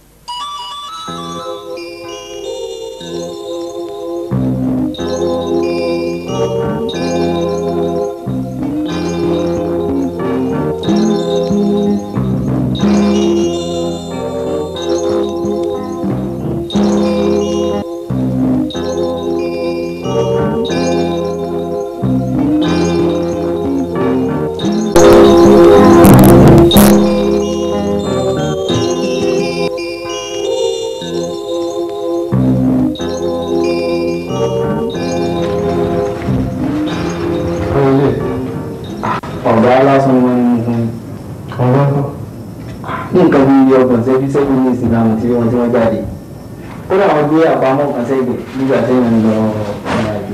ọ̀gá lásán wọn ni mo fún un. ọ̀gá kan. ní nǹkan bí ọgbọ̀n ṣẹ́jú ṣẹ́jú ní ìsìn náà tí wọ́n tí wọ́n jáde. kódà wọ́n gbé àpamọ́ kan sẹ́gbẹ̀ nígbà tí wọ́n ń lọ ọ̀nà àjò.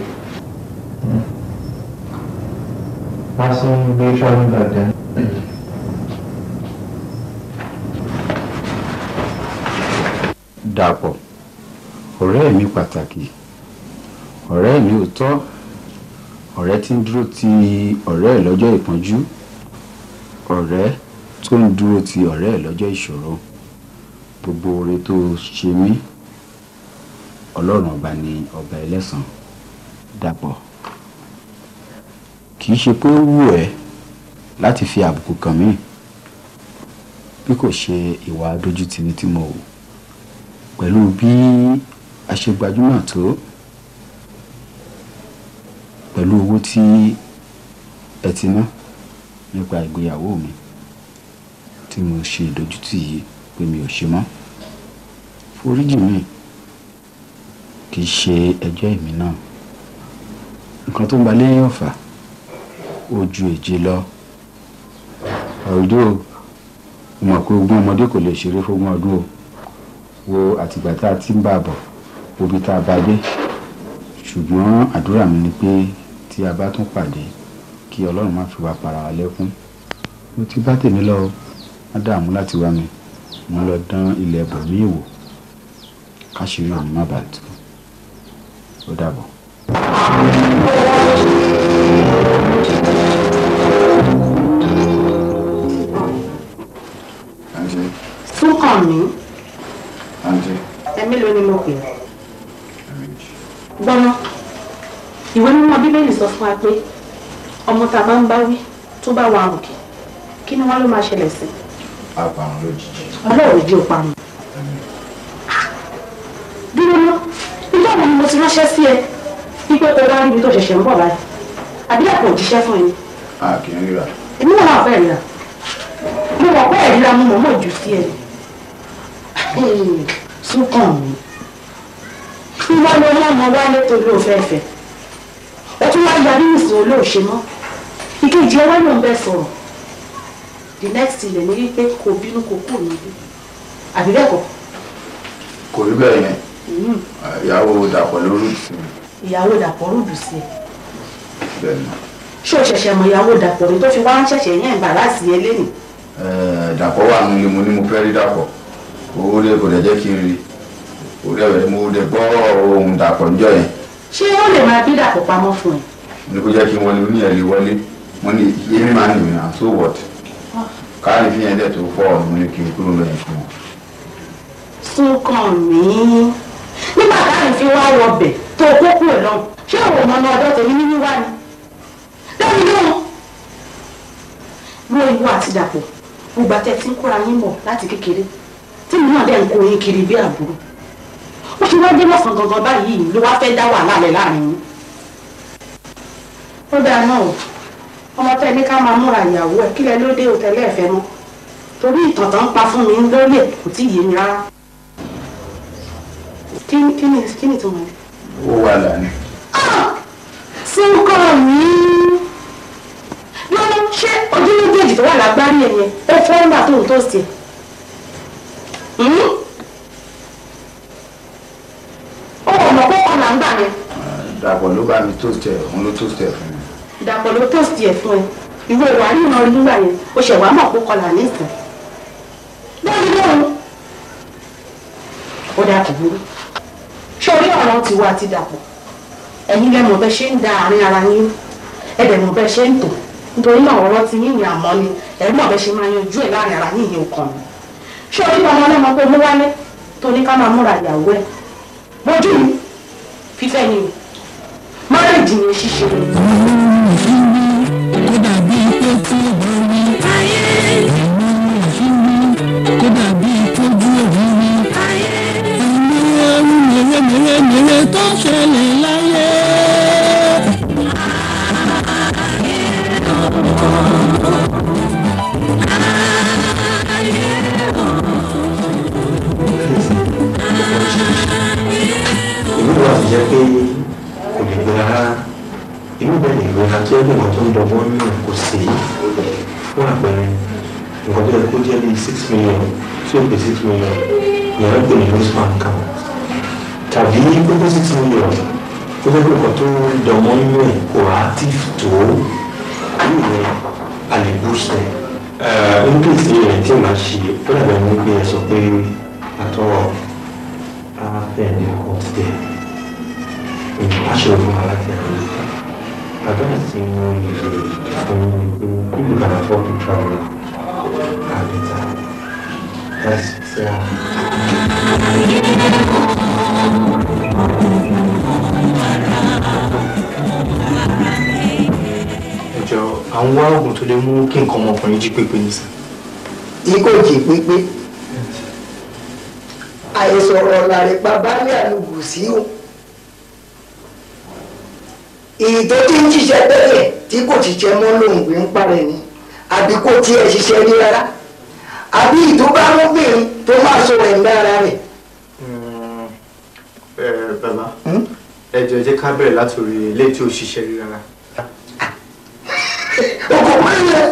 lásán gbé sọ́ọ́nù gbàgbẹ́. dàpọ̀ ọ̀rẹ́ mi pàtàkì ọ̀rẹ́ mi ò tọ́ ọ̀rẹ́ tí ń dúró ti ọ̀rẹ́ ẹ̀ lọ́jọ́ ìpọ́njú ọ̀rẹ́ tó ń dúró ti ọ̀rẹ́ ẹ̀ lọ́jọ́ ìṣòro gbogbo oore tó ṣe mí ọlọ́run ọba ni ọba ẹlẹ́san dàpọ̀ kì í ṣe pé ó wù ẹ́ láti fi àbùkù kàn mí bí kò ṣe ìwà dójútini tí mo wù pẹ̀lú bí a ṣe gbajúmọ̀ tó pẹ̀lú owó tí ẹ ti ná nípa ìgbéyàwó mi tí mo ṣe ìdójútì yìí pé mi ò ṣe mọ́ foríjì mi kì í ṣe ẹjọ́ èmi náà nǹkan tó ń ba lẹ́yìn ọ̀fà ó ju èje lọ ọ̀dọ́ mo mọ̀ pé ogún ọmọdé kò lè ṣeré fógún ọdún o wo àtìgbà tá a ti ń bá a bọ̀ òbí tá a bá dé ṣùgbọ́n àdúrà mi ni pé tí a bá tún pàdé kí ọlọ́run má fi wá para wa lẹ́kún mo ti bá tèmi lọ má dààmú láti wá mi mo lọ dán ilẹ̀ bòmíì wò káṣírí òun má bàa tú ó dàbọ̀. súnkàn mí Àǹtí, ẹ̀mí ló ni mo pè é. gbọ́nà ìwé mímọ́ bíbélì sọ fún wa pé ọmọ tá a bá ń bá wí tó bá wa òkè kí ni wọ́n ló máa ṣẹlẹ̀ sí àpàrùn lójijì. ọlọ́run ìdí òpa mi. dúró ná nígbà wo ni mo ti ránṣẹ́ sí ẹ wípé o wá níbi tó ṣẹ̀ṣẹ̀ ń bọ̀ báyìí àbí àpò òjíṣẹ́ fún ẹni a kì í ríra. èmi náà wà fẹ́ ríra mo mọ̀ pé ẹ̀ríra mo mọ̀ mọ̀ jù sí ẹ ni súnkàn mi kí wọ́n lọ mọ́ ọmọ wálé tó lóò fẹ́fẹ́ ó tún wá yarí ìsìn olóòṣe mọ́ ìkejì ẹ wá ló ń bẹ sọ̀rọ̀ the next thing lè ní wípé kò bínú kò kú níbí àbí bẹ́ẹ̀ kọ́ kò rí bẹ́ẹ̀ yẹn ìyàwó dàpọ̀ lórí ìsìn ìyàwó dàpọ̀ rúdù sí ẹ bẹ́ẹ̀ ni. ṣé o ṣẹ̀ṣẹ̀ mọ ìyàwó dàpọ̀ ni tó fi wá ń ṣẹ̀ṣẹ̀ yẹn ìgbà láti ẹ lẹ́nu Ẹ, dàpọ̀ wà nílé mo ní mo fẹ́ rí dàpọ̀ owó dé kò dẹ̀ jẹ́ kí n rí owó dẹ̀ mo dẹ̀ gbọ́ ohun dàpọ̀ níjọ́ yẹn ṣé ó lè máa bí dàpọ̀ pamọ́ fún ẹ ní kó jẹ́ kí n wọlé oní ẹ̀ lè wọlé mo ní yémi máa ń nìyẹn so what káàní fi yẹn dẹ̀ tó fọ́ ọ̀nà mo ní kí n kúrò lẹ́yìn fún wọn. súnkàn mí nígbà táyì fi wá wọbẹ̀ tó kókó ẹ̀ lọ ṣé òun mọ ọmọ ọdọ tèmi ní wíwá ni ìwọ àti dàpọ̀ gbogbo àtẹ tí ń kóra yín bọ̀ láti kékeré tí mi náà dẹ̀ ń kó yín kiri bí àbúrò ó ti wá dé lọ́sàn gangan báyìí ló wá fẹ́ dá wàhálà lẹ̀ láàrin yín ó dáa náà o ọmọ tẹ́ ní ká máa múra ìyàwó ẹ̀ kílẹ̀ ló dé òtẹ́lẹ̀ ẹ̀fẹ́ mọ́ torí ìtàn tó ń pa fún mi lórí ẹ̀ kò tí ì yé mi rárá kí kí ni kí ni tó mọ̀ ẹ́. ó wà lánàá. sí nǹkan mi lọ́wọ́ ṣé ojú méjèèjì tó wà lágbárí ẹ̀ yẹn ó fọ́ nígbà tó ń tó sí ẹ̀ ó mọ̀ pé ọ̀nà ń gbà yẹn dàpọ̀ ló bá mi toast ẹ̀ òun ló toast ẹ̀ fún mi. dàpọ̀ ló tó sí ẹ̀ fún ẹ ìwé ìwà ríran nígbà yẹn ó ṣẹ̀ wá mọ̀ pé kọlà ní ìsìn lórí lóhun ó dà kò burú ṣé orí ọ̀rọ̀ ti wá ti dàpọ̀ ẹ̀yin lẹ́mọ̀ bẹ́ ṣe ń da àárín ara yín ẹ̀dẹ̀ mọ̀ bẹ́ ṣe ń tò nítorí náà ọ̀rọ̀ ti yín ní àmọ́ ni ẹ̀rí mọ̀ bẹ́ ṣe máa yanjú ẹ̀ láàrin ara yín ìyẹn ọkàn mi ṣé orí ọmọ ọlọ́mọ pé mú wálé tó ní ká máa múra ìyàwó ẹ̀ bójú mi fífẹ́ ni márèjì ni ṣíṣe ni. kó dàbí pé tí ó bá rí ayé ìmọ̀ àṣírí kó dàbí tójú òrírí ayé ìmọ̀ ẹrú mèremèremère tó ṣẹlẹ̀ láyé. ìlú wa ti jẹ́ pé kò lè gbé rárá ìlú bẹ́ẹ̀ lè gbé rárá tó yẹ kí nǹkan tó ń dọgbọ́n nù kò sí fún àpẹẹrẹ nǹkan tó yẹ kó jẹ́ bíi six million tí ó pè six million ìyàrá pè ní lose bank account tàbí gbogbo six million tó jẹ́ pé nǹkan tó ń dọgbọ́n nù ẹ̀ kò active tó ìlú rẹ̀ a lè boost ẹ̀ nígbà tí ẹ̀ tí màá ṣe ó dàbẹ̀ ní pé ẹ sọ pé àtọ́ bẹ́ẹ̀ ni ọkọ̀ ti dẹ̀ aṣọ òfin aláti àwọn àgbẹ̀rẹ̀ sí wọn lè fún mi pé people can afford to travel are better that's fair. ẹjọ àwọn wá oògùn tó lè mú kí nǹkan ọmọkùnrin jí pépé nísìn. tí kò jí pépé àìsàn ọ̀rọ̀ làrẹ̀ pa baálé àlùkù sí o èyí tó ti ń ṣiṣẹ́ tẹ́lẹ̀ tí kò ṣiṣẹ́ mọ́ lòun gbé ń parẹ́ ni àbí kò tiẹ̀ ṣiṣẹ́ rí rárá àbí ìtúbà lóbìnrin tó máa sọ ẹ̀ ń dára rẹ̀. ẹ bàbá ẹjọ ẹ jẹ́ ká bẹ̀rẹ̀ látòrí ilé tí ò ṣiṣẹ́ rí rárá. ọkọ̀ mẹ́rin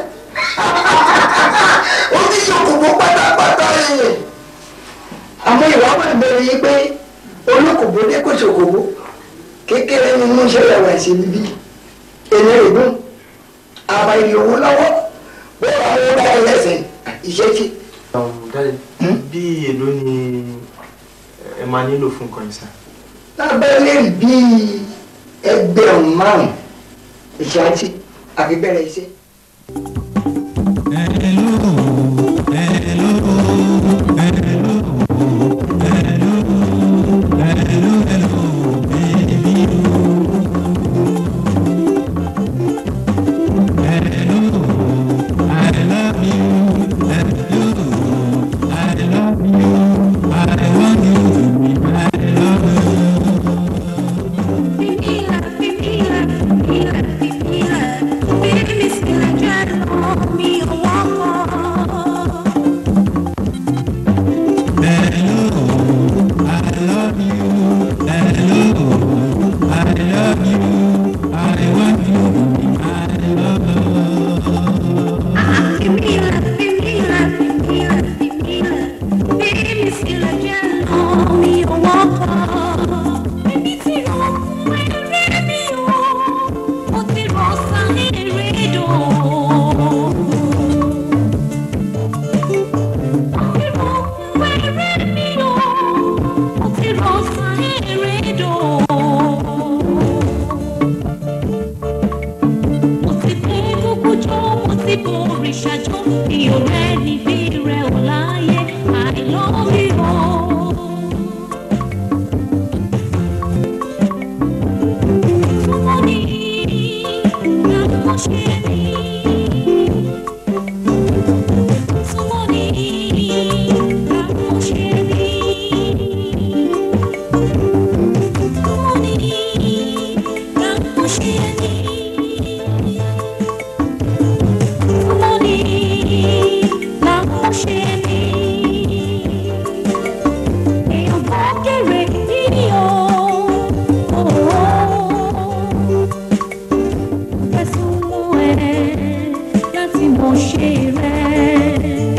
ó ti ṣòkòkò pátápátá yẹn àmọ́ ìwà wà bẹ̀rẹ̀ yìí pé olókòbó dé kò ṣòkòbó kékeré ni mo ń ṣe ẹ̀wà ṣe bíbí èmi ìdún àbá ìlòwó lọ́wọ́ bó àwọn ọba ẹlẹ́sìn ìṣẹ́kì. dáre bí èló ni ẹ máa nílò fún nǹkan yìí sá. lábẹ́lẹ̀ bíi ẹgbẹ̀rún márùn-ún ìṣáàtì àfi bẹ̀rẹ̀ iṣẹ́. ṣe rẹ̀.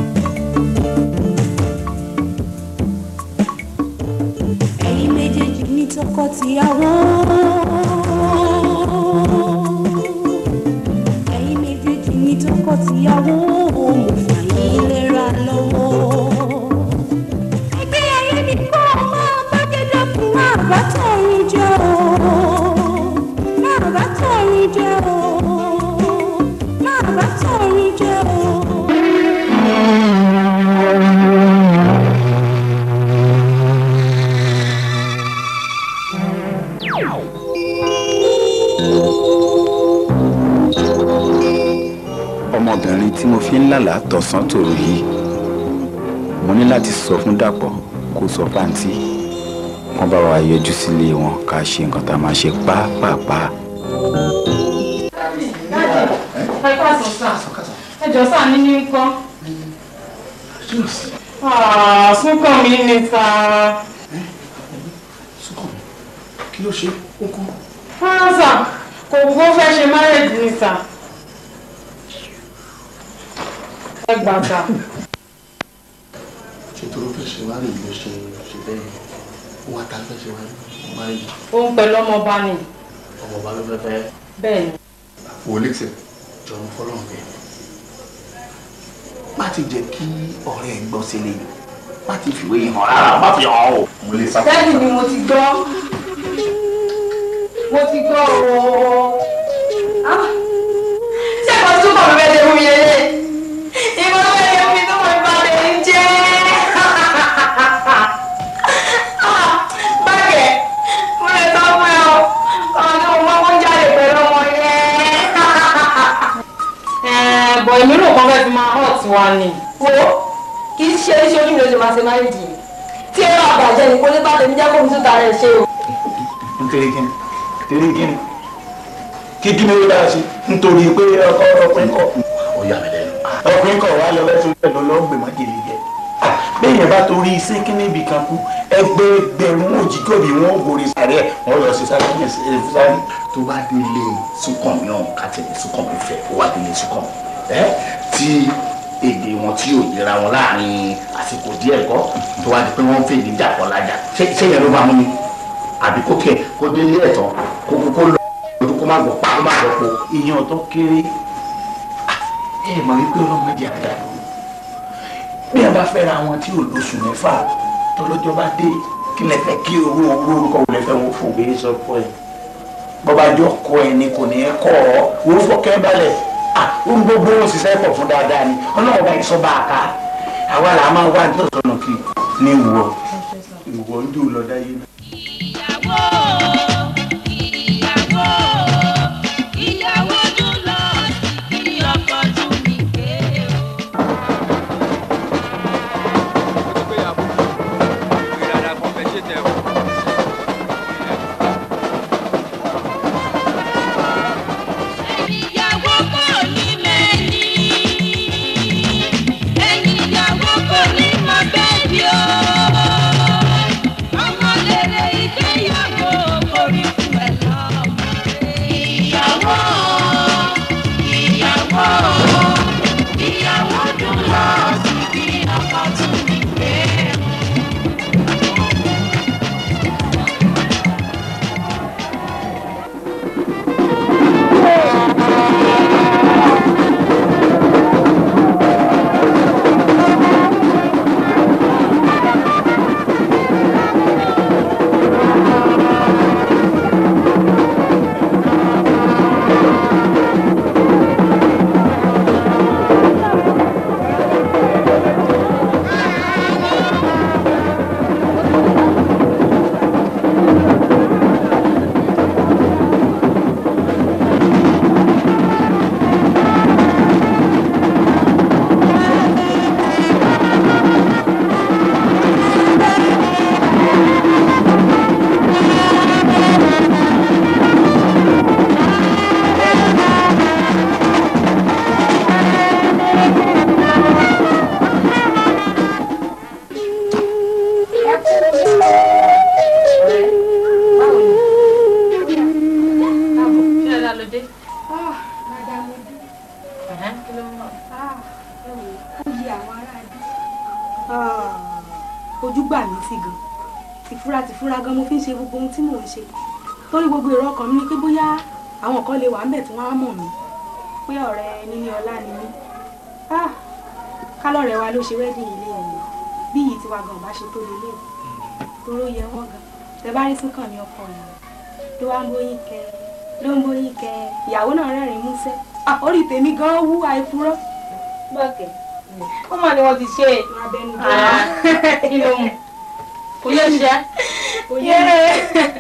ẹ̀yin méjèèjì ní tọkọ-tìyàwó. ẹ̀yin méjèèjì ní tọkọ-tìyàwó. mo fà yín lera lọ́wọ́. ẹgbẹ́ ayé mi kọ́ máa bá jẹjọ́ fún máa bá tọ̀run jẹ́ o. máa bá tọ̀run jẹ́ o. máa bá tọ̀run jẹ́ o. ọmọbìnrin tí mo fi ń lálàá tọ̀sán tòru yìí mo ní láti sọ fún dàpọ̀ kó sọ fáǹtì wọ́n bá wa yọjú sílé wọn ká ṣe nǹkan tá a máa ṣe pápápá. ẹ káàsán sá ẹ jọ sá ní ní nǹkan. súnkàn mi ní sá. kí ló ṣe ó kú. rárá sá kò gbó fẹ́ ṣe márèjì ní sá. ẹ gbà sá. ṣètò ló fẹ́ ṣe wá rí ló ṣe ṣe bẹ́ẹ̀ ó wá ta fẹ́ ṣe wá rí wá rí òun pẹ̀lú ọmọọba ni ọmọ ọba ló fẹ́ fẹ́. bẹ́ẹ̀ ni. wòlíṣẹ jọ̀ọ́ fọlọ́run bẹ́ẹ̀ má ti jẹ́ kí ọ̀rẹ́ ẹ̀ gbọ́ sílé yìí má ti fìwé yìí hàn rárá má fi hàn o. mo lè sá. dáàdì ni mo ti gbọ́ mo ti gbọ́ ooo. ṣé kò tún kọ̀ bẹ́ẹ̀ lè mú mi lélẹ̀ ìmọ̀ bẹ́ẹ̀ lè mú mi tó mọ̀ nípa lè ń jẹ́ báyẹ̀ mo lè sọ fún ẹ o ọ̀nà ọmọ kó jáde pẹ̀lú ọmọ yẹn. bọ̀ èmi rò kàn fẹ́ fi máa hot wa ni. wo kì í ṣe iṣẹ́ onímọ̀ ló ṣe máa ṣe máa ń dì í tí ẹ máa bàjẹ́ ní kó lè bá tèmi jẹ́ kó mi tún ta rẹ̀ ṣe o. nítorí kíni nítorí kíni kí dúró dáa sí nítorí pé ọkọ ọkùnrin kọ. ó yà mí lẹ́nu. ọkùnrin kọ wá lọ lẹ́sùn bẹ́ẹ̀ lọ lọ́ọ́ gbèmọ́ gèlè jẹ. bẹ́ẹ̀ yẹn bá torí iṣẹ́ kíní ibì kan kú ẹgbẹ́gbẹ̀rún òjijì òbí wọn ò gorí sáré ẹ̀ wọ́n lọ sí sáré ẹ̀ sáré. tó bá délé súnkàn mi ọ̀hún ká tẹ̀lé súnkàn mi fẹ́ ó wá délé súnkàn mi ẹ́ tí èdè wọn tí yóò yẹra wọn láàrin àsìkò díẹ̀ kọ́ tó wá di pé wọ́n ń fèdè jà kọ́ lájà ṣé ṣé yẹn ló máa mú mi àbí kó kẹ kó délé ẹ̀tọ́ kó kó kó lọ ojú kó má gbọ́ pa kó má gbọ́ po. ìyẹn tó kéré ẹ mọ̀ wípé ọlọ́mọdé àdá bí a bá fẹ́ra wọn tí ò lóṣù mẹ́fà tọ́lọ́jọ́ bá dé kí lẹ fẹ́ kí owó owó orúkọ wò lẹ fẹ́ wọn fò. èyí sọ fún ẹ. bọ́bájọ́ kọ ẹ ni kò ní ẹ kọ́ ọ wò fọkẹ́ balẹ̀ ohun gbogbo ó ṣiṣẹ́ pọ̀ fún dáadáa ni ọlọ́run bá ìsọ bá a ká àwa là máa wá ní ọ̀sán kì ní ìwọ ìwọ ń dùn lọ dáyé náà. ìyàwó dùn lọ sí ọkọ tún mi gbé o. ìyàwó kò ní mẹ́ni ẹni ìyàwó kò ní mọ bẹ́ẹ̀ bí o. ọmọ lèrè ìgbéyàwó kò rí fún ẹ lọ́mọ ìyàwó ìyàwó ìyàwó dùn lọ síbi ọkọ tún mi gbé o. kí ló ń bọ̀. ó yí àwọn ará bí. ojú gbà mí sí gan tìfura tìfura gan mo fi ń ṣe gbogbo ohun tí mò ń ṣe torí gbogbo èrò ọkàn mi ni pé bóyá àwọn kan lè wà ńbẹ̀ tí wọ́n á mọ̀ mí pé ọ̀rẹ́ níní ọlá ni mí Ah, kálọ̀rẹ́ wa ló ṣe wedding ilé ẹ̀ bí yìí tiwa gan bá ṣe tó lélẹ̀ toró yẹ wọ́n gan tẹ bá rí súnkàn ní ọkọ rẹ̀ ló wá ń bóyín kẹ ló ń bóyín kẹ ìyàwó náà rẹ́rìn-ín músẹ́ Ah, orí tèmi gan wú àìpurọ́. bọ́ọ̀kẹ́ ó mà ní wọ́n ti ṣe é. kí ló mú kò yẹ ṣe. kò yẹ.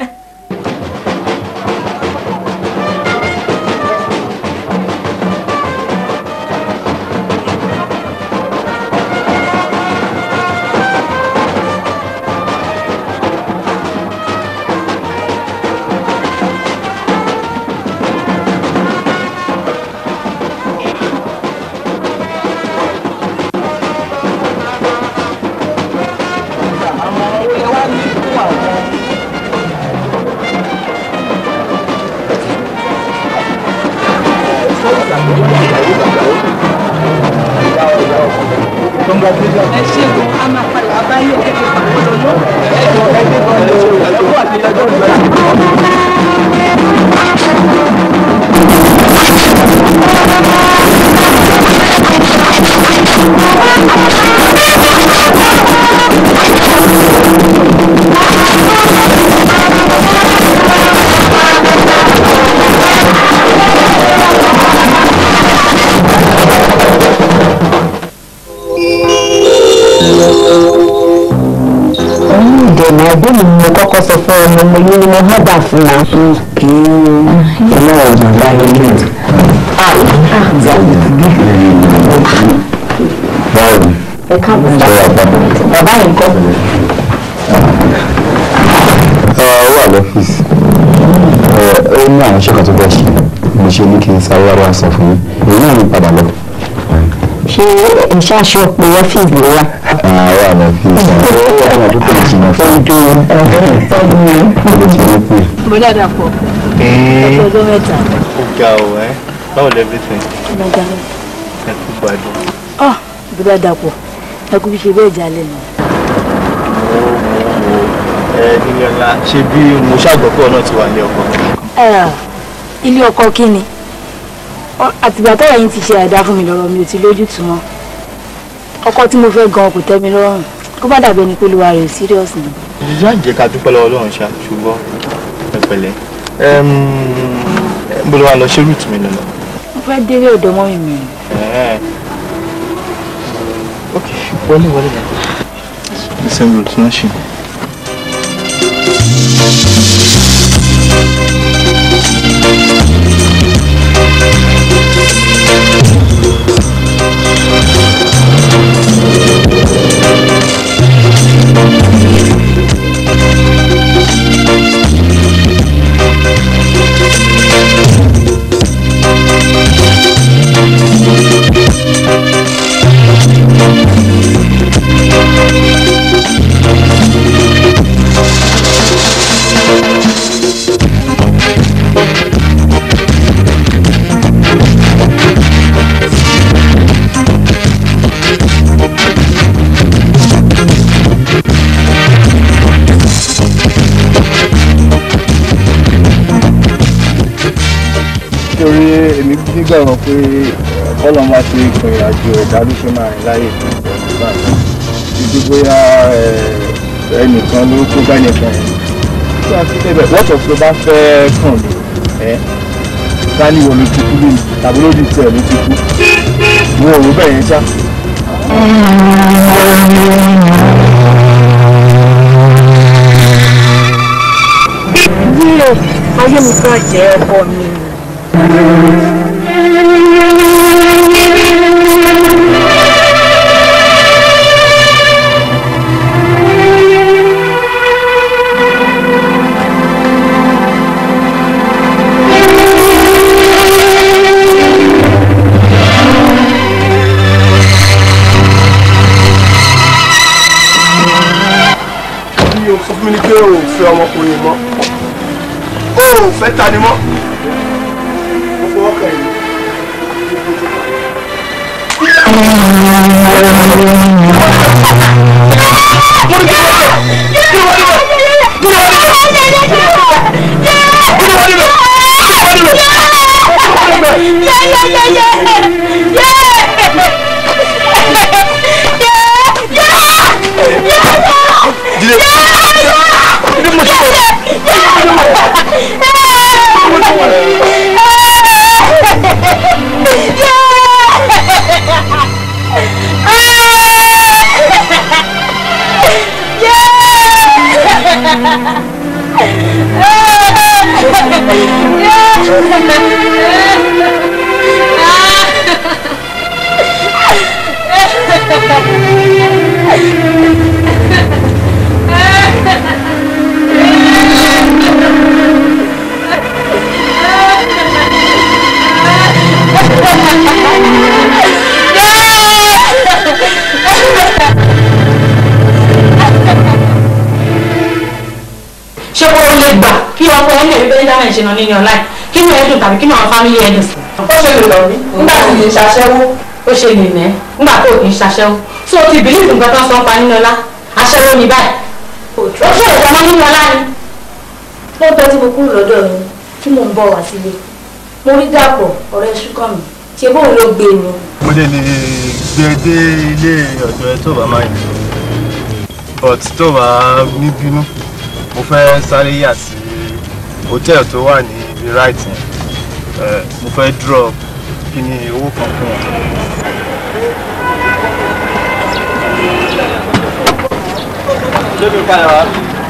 ẹ ṣe gan a máa padà wá báyìí ẹ fi pàdé lọ ẹ jọ ẹ gbé gan lọ ẹ jọ àti ẹjọ ìjọba. òun ìdènà ẹgbẹ́ mi ni mo kọ́kọ́ sọ fún ọmọ mo ní ni mo hábà fún wa. ọlọ́run ọ̀gbọ̀n bá yẹ kí báwo ni ẹ káàbọ̀ ṣe wà pa. bàbá yìí kọ́. ó wà lọ́fíìsì ó ní àwọn iṣẹ́ kan tó fẹ́ ṣe mo ṣe ní kí n sáré wá sọ fún yín èyí náà ní padà lọ. ṣé iṣẹ́ aṣọ pé ọ́fíìsì ló wà. wà lọ́fíìsì àwọn àdúgbò ìjìnà fún mi. bọ́dà dàpọ̀ ẹ̀kọ́ ọjọ́ mẹ́ta. ó ga ọ ẹ báwo lẹ everything ọlọ́jà lọ. ẹ kú gbádùn. ah bọ́dà dàpọ̀ ẹ kú bí ṣe bẹ́ẹ̀ jalè nù. ẹ nílẹ̀ ọ̀la ṣé bí mo ṣàgbọ́pọ̀ náà ti wà ní ọkọ. ilé ọkọ kí ni Ọ- àtìgbà tọ́rọ̀ yín ti ṣe àìdá fún mi lọ́rọ̀ mi ò ti lójútùú mọ́ ọkọ tí mo fẹ́ gan kò tẹ́ mi lọ́rùn kó bá dàbí ẹni pé olúwa rẹ̀ serious ni. ìyá jẹ́ ká dúpẹ́ lọ́wọ́ Ọlọ́run ṣá ṣùgbọ́n ẹ pẹ̀lẹ́ bó ló wà lọ ṣé rúùtù mi lọ lọ. mo fẹ́ délé ọ̀dọ̀ mọ́ mi mi. ok wọlé wọlé lọ. the same route náà ṣe. nítorí èmi nígbàgbọ́ pé kọ́lọ̀ máa ṣe ìpín àjò ẹ̀dá ló ṣe máa rìn láyè títí bóyá ẹnìkan ló kó bá ẹnìkan yẹn tí a fi débẹ̀ wọ́tọ̀ tó bá fẹ́ kàn mí ẹ́ dání wo ló ti kú lónìí tàbí lójú tiẹ̀ ló ti kú wo òwò bẹ́ẹ̀ yẹn ṣá. Díẹ̀ ayé mi kan jẹ́ ọkọ mi. bí o sọ fún mi ní pé o ò fẹ́ ọmọkùnrin mọ́ o ò fẹ́ ta ni mọ́ gbogbo ọkàn yìí ṣé kó o lè gbà kí ọkọ ẹ lè rí benjamin ṣe náà nínú ọ̀la yìí kí ni ẹ̀dùn tàbí kí ni àwọn fámìlì ẹ̀dùn sí. ó ṣe lè lọ mí nígbà tí kì í ṣaṣẹ́wó ó ṣe lè nẹ́ nígbà tó kì í ṣaṣẹ́wó tí o ti bìlíìfù nǹkan tó ń sọ ń pa nínú ọlá aṣẹ́wó ni báyìí ó ṣe ìjọba nínú ọlá ni. lóòótọ́ tí mo kúrò lọ́dọ̀ mi tí mò ń bọ̀ wá sílé mo rí dàpọ̀ ọ̀rẹ́ ṣúkàn mi ṣe bóun ló gbé mi. mo lè lè gbé e dé ilé ọ̀dọ̀ ẹ tó bá máa yìn but tó bá ní bínú mo fẹ́ sáré yà sí hòtẹ́ẹ̀lì tó wà ní ibi right yẹn Eh, mo fẹ́ drop kí ni owó kan fún wọn. lóbi padà wá.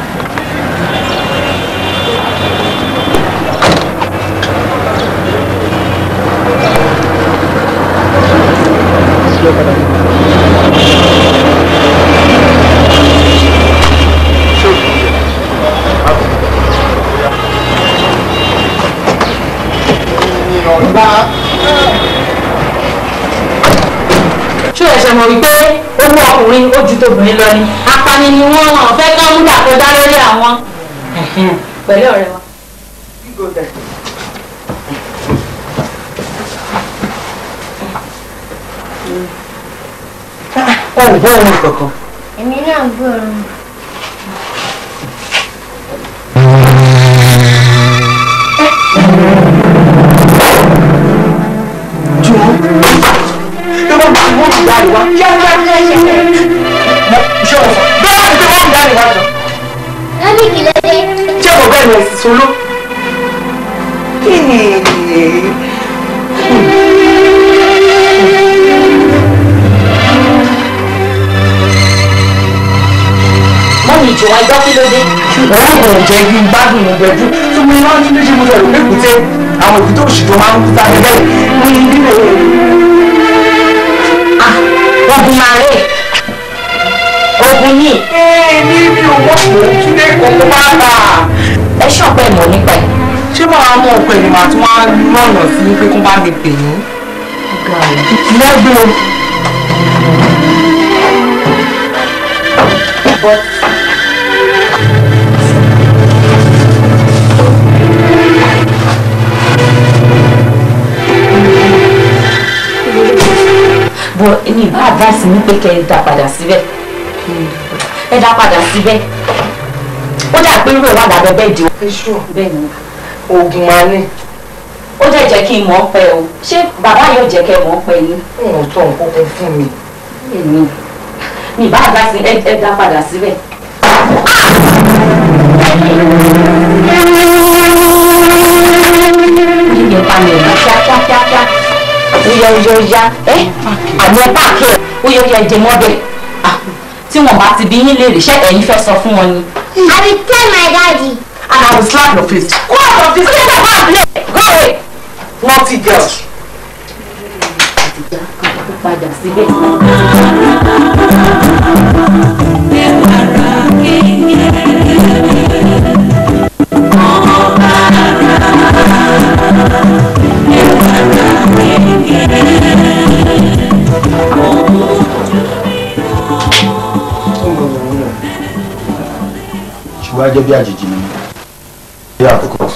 ṣó ẹ̀ṣẹ̀ mọ̀ wípé owó ọkùnrin ó ju tobìnrin lọ ni apani ni wọ́n hàn fẹ́ kán mú dàkọjá lórí àwọn. pẹ̀lú ọ̀rẹ́ wa. ẹ ò gbọ́ ohun kankan. èmi náà gbọ́rọ̀ Ìwọ bá wọ́n ti dáre wá. Yá yá yá yá. Ṣé o sọ? Bẹ́ẹ̀ ni pé wọ́n ti dáre wá jọ. lórí kìlódé Ṣé o bẹ́ẹ̀ ni ẹ̀sìn solo? Kí ni? mọ́mí ìjọ ẹjọ́ kí ló dé. Wọ́n kò jẹ́ kí n gbádùn ìgbẹ́jú. Tí mo máa ń ní ṣe mo sọ̀rọ̀ pé kùtẹ́ àwọn òbí tó ṣì tó máa ń kú sáré bẹ́ẹ̀ ní nílé. ogun máa rè ogun yìí. Ní mi ò wọ́n kò túnlé kókó máa bà. ẹ ṣọ̀pẹ́ mọ̀ nípa ẹ̀. Ṣé máa mú ọ̀pẹ ni màá tún wá lọ́nà sí pé kó bá mi pè yín? Lẹ́gbẹ̀ẹ́. But bọ̀ èmi ìbá advice ní pé kẹ́ ẹ dá padà síbẹ̀ ẹ dá padà síbẹ̀ ó dà pé irú ẹ̀ wà lábẹ́ bẹ́ẹ̀ di bẹ́ẹ̀ ni oògùn máa ní. ó dẹ̀ jẹ́ kí n mọ̀ ọ́ pẹ́ o ṣé bàbá yóò jẹ́ kẹ́ mọ̀ ọ́ pẹ́ yín. Wọ́n tọ́ nǹkan kan fún mi. èmi mi ìbá advice ẹ ẹ dá padà síbẹ̀. yíyẹ pa mi ìlú kíákíákíá ó yẹ ó yẹ ó yá ẹ àmì ẹ páàkì ẹ ó yẹ ó yẹ ẹ jẹ mọ́bẹ̀ tí wọn bá ti bí yín léèrè ṣé ẹ̀yin fẹ́ sọ fún wọn ni. I will tell my daddy. And I will slap your face. Go out of this place and go and play. Go away. Naughty girl. padà síbẹ̀. ṣùgbọ́n a jẹ́ bí àjèjì ni yeah of course.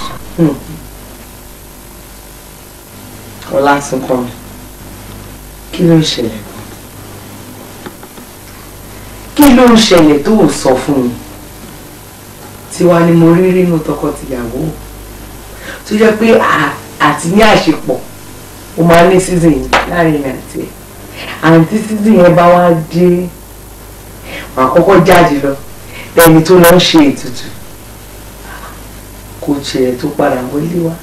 Ọlá ti kọ́ mi. Kí ló ṣẹlẹ̀? ló ń ṣẹlẹ̀ tó ò sọ fún mi tiwa ni mo rí nínú tọkọtìyàwó tó jẹ́ pé à- àti ní àṣepọ̀ ó máa ní season yìí láàrin mi àti ẹ̀ àǹtí season yẹn bá wá dé wàá kọ́kọ́ jáde lọ lẹ́ni tó lọ ń ṣe ètùtù kò tiẹ̀ tó padà wọlé wá.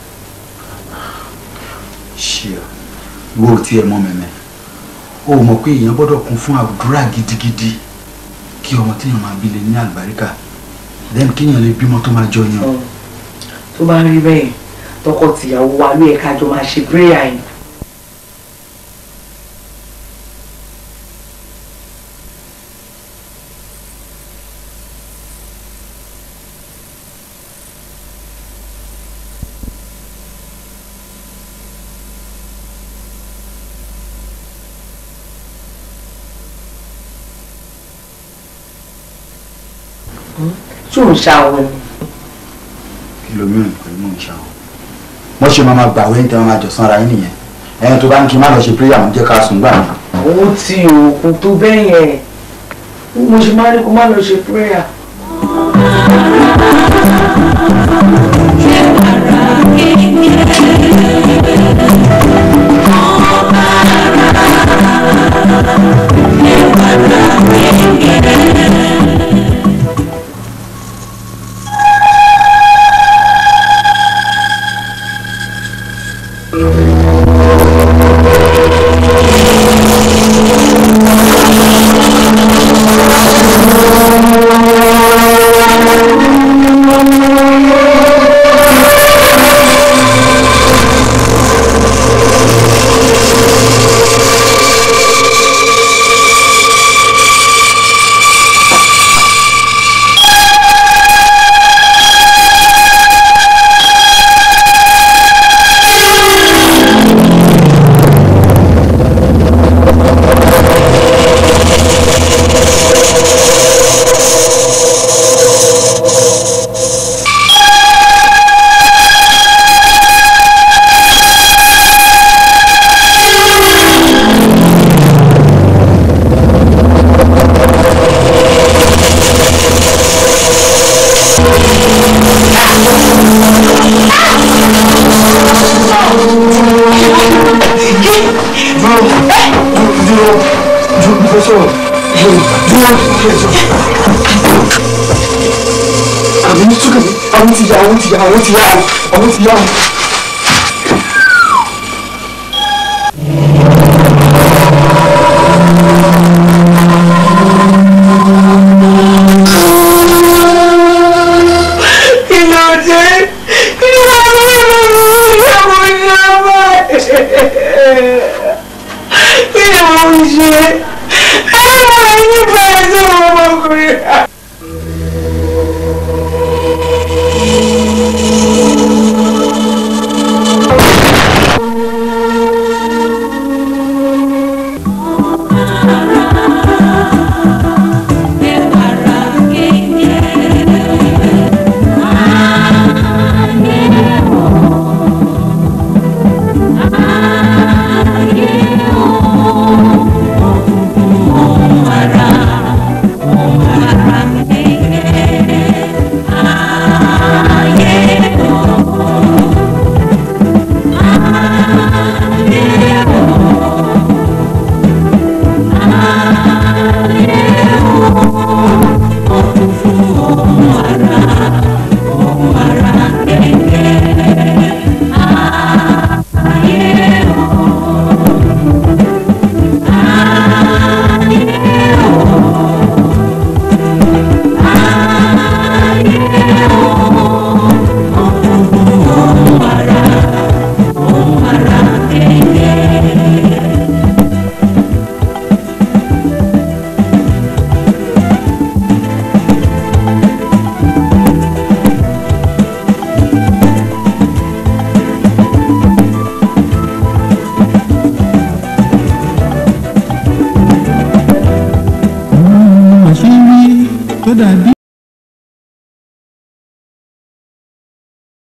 ṣe ọ wo tí ẹ mọ mẹmẹ o mọ̀ pé èèyàn gbọ́dọ̀ kún fún àdúrà gidigidi kí ọmọ téèyàn máa bí lè ní àlùbáríkà then kéèyàn lè bímọ tó máa jọ yan. tó bá rí bẹ́ẹ̀ tọkọtìyàwó wa ló yẹ ká jọ máa ṣe prayer yìí. tí ò ń ṣàwọn ni. kìlómíràn pẹ̀lú mò ń ṣàwọn. wọ́n ṣe máa ma gbà wẹ́yìn tí wọ́n máa jọ sanra yín nìyẹn ẹ̀yìn tó bá ní kí n má lọ ṣe prayer àwọn jẹ́ ká sùn gbà mí. ó ti òkun tó bẹ́ẹ̀ yẹn mo ṣe máa ní kó má lọ ṣe prayer. àmì ní túkà mi àwọn ti yá àwọn ti yá àwọn ti yá àwọn ti yá. kí ló dé kí ló dé ìyàwó ìyàwó kí ni mo ń ṣe ẹ máa ń nípa ẹsẹ̀ ọmọkùnrin. àṣírí tó dàbí.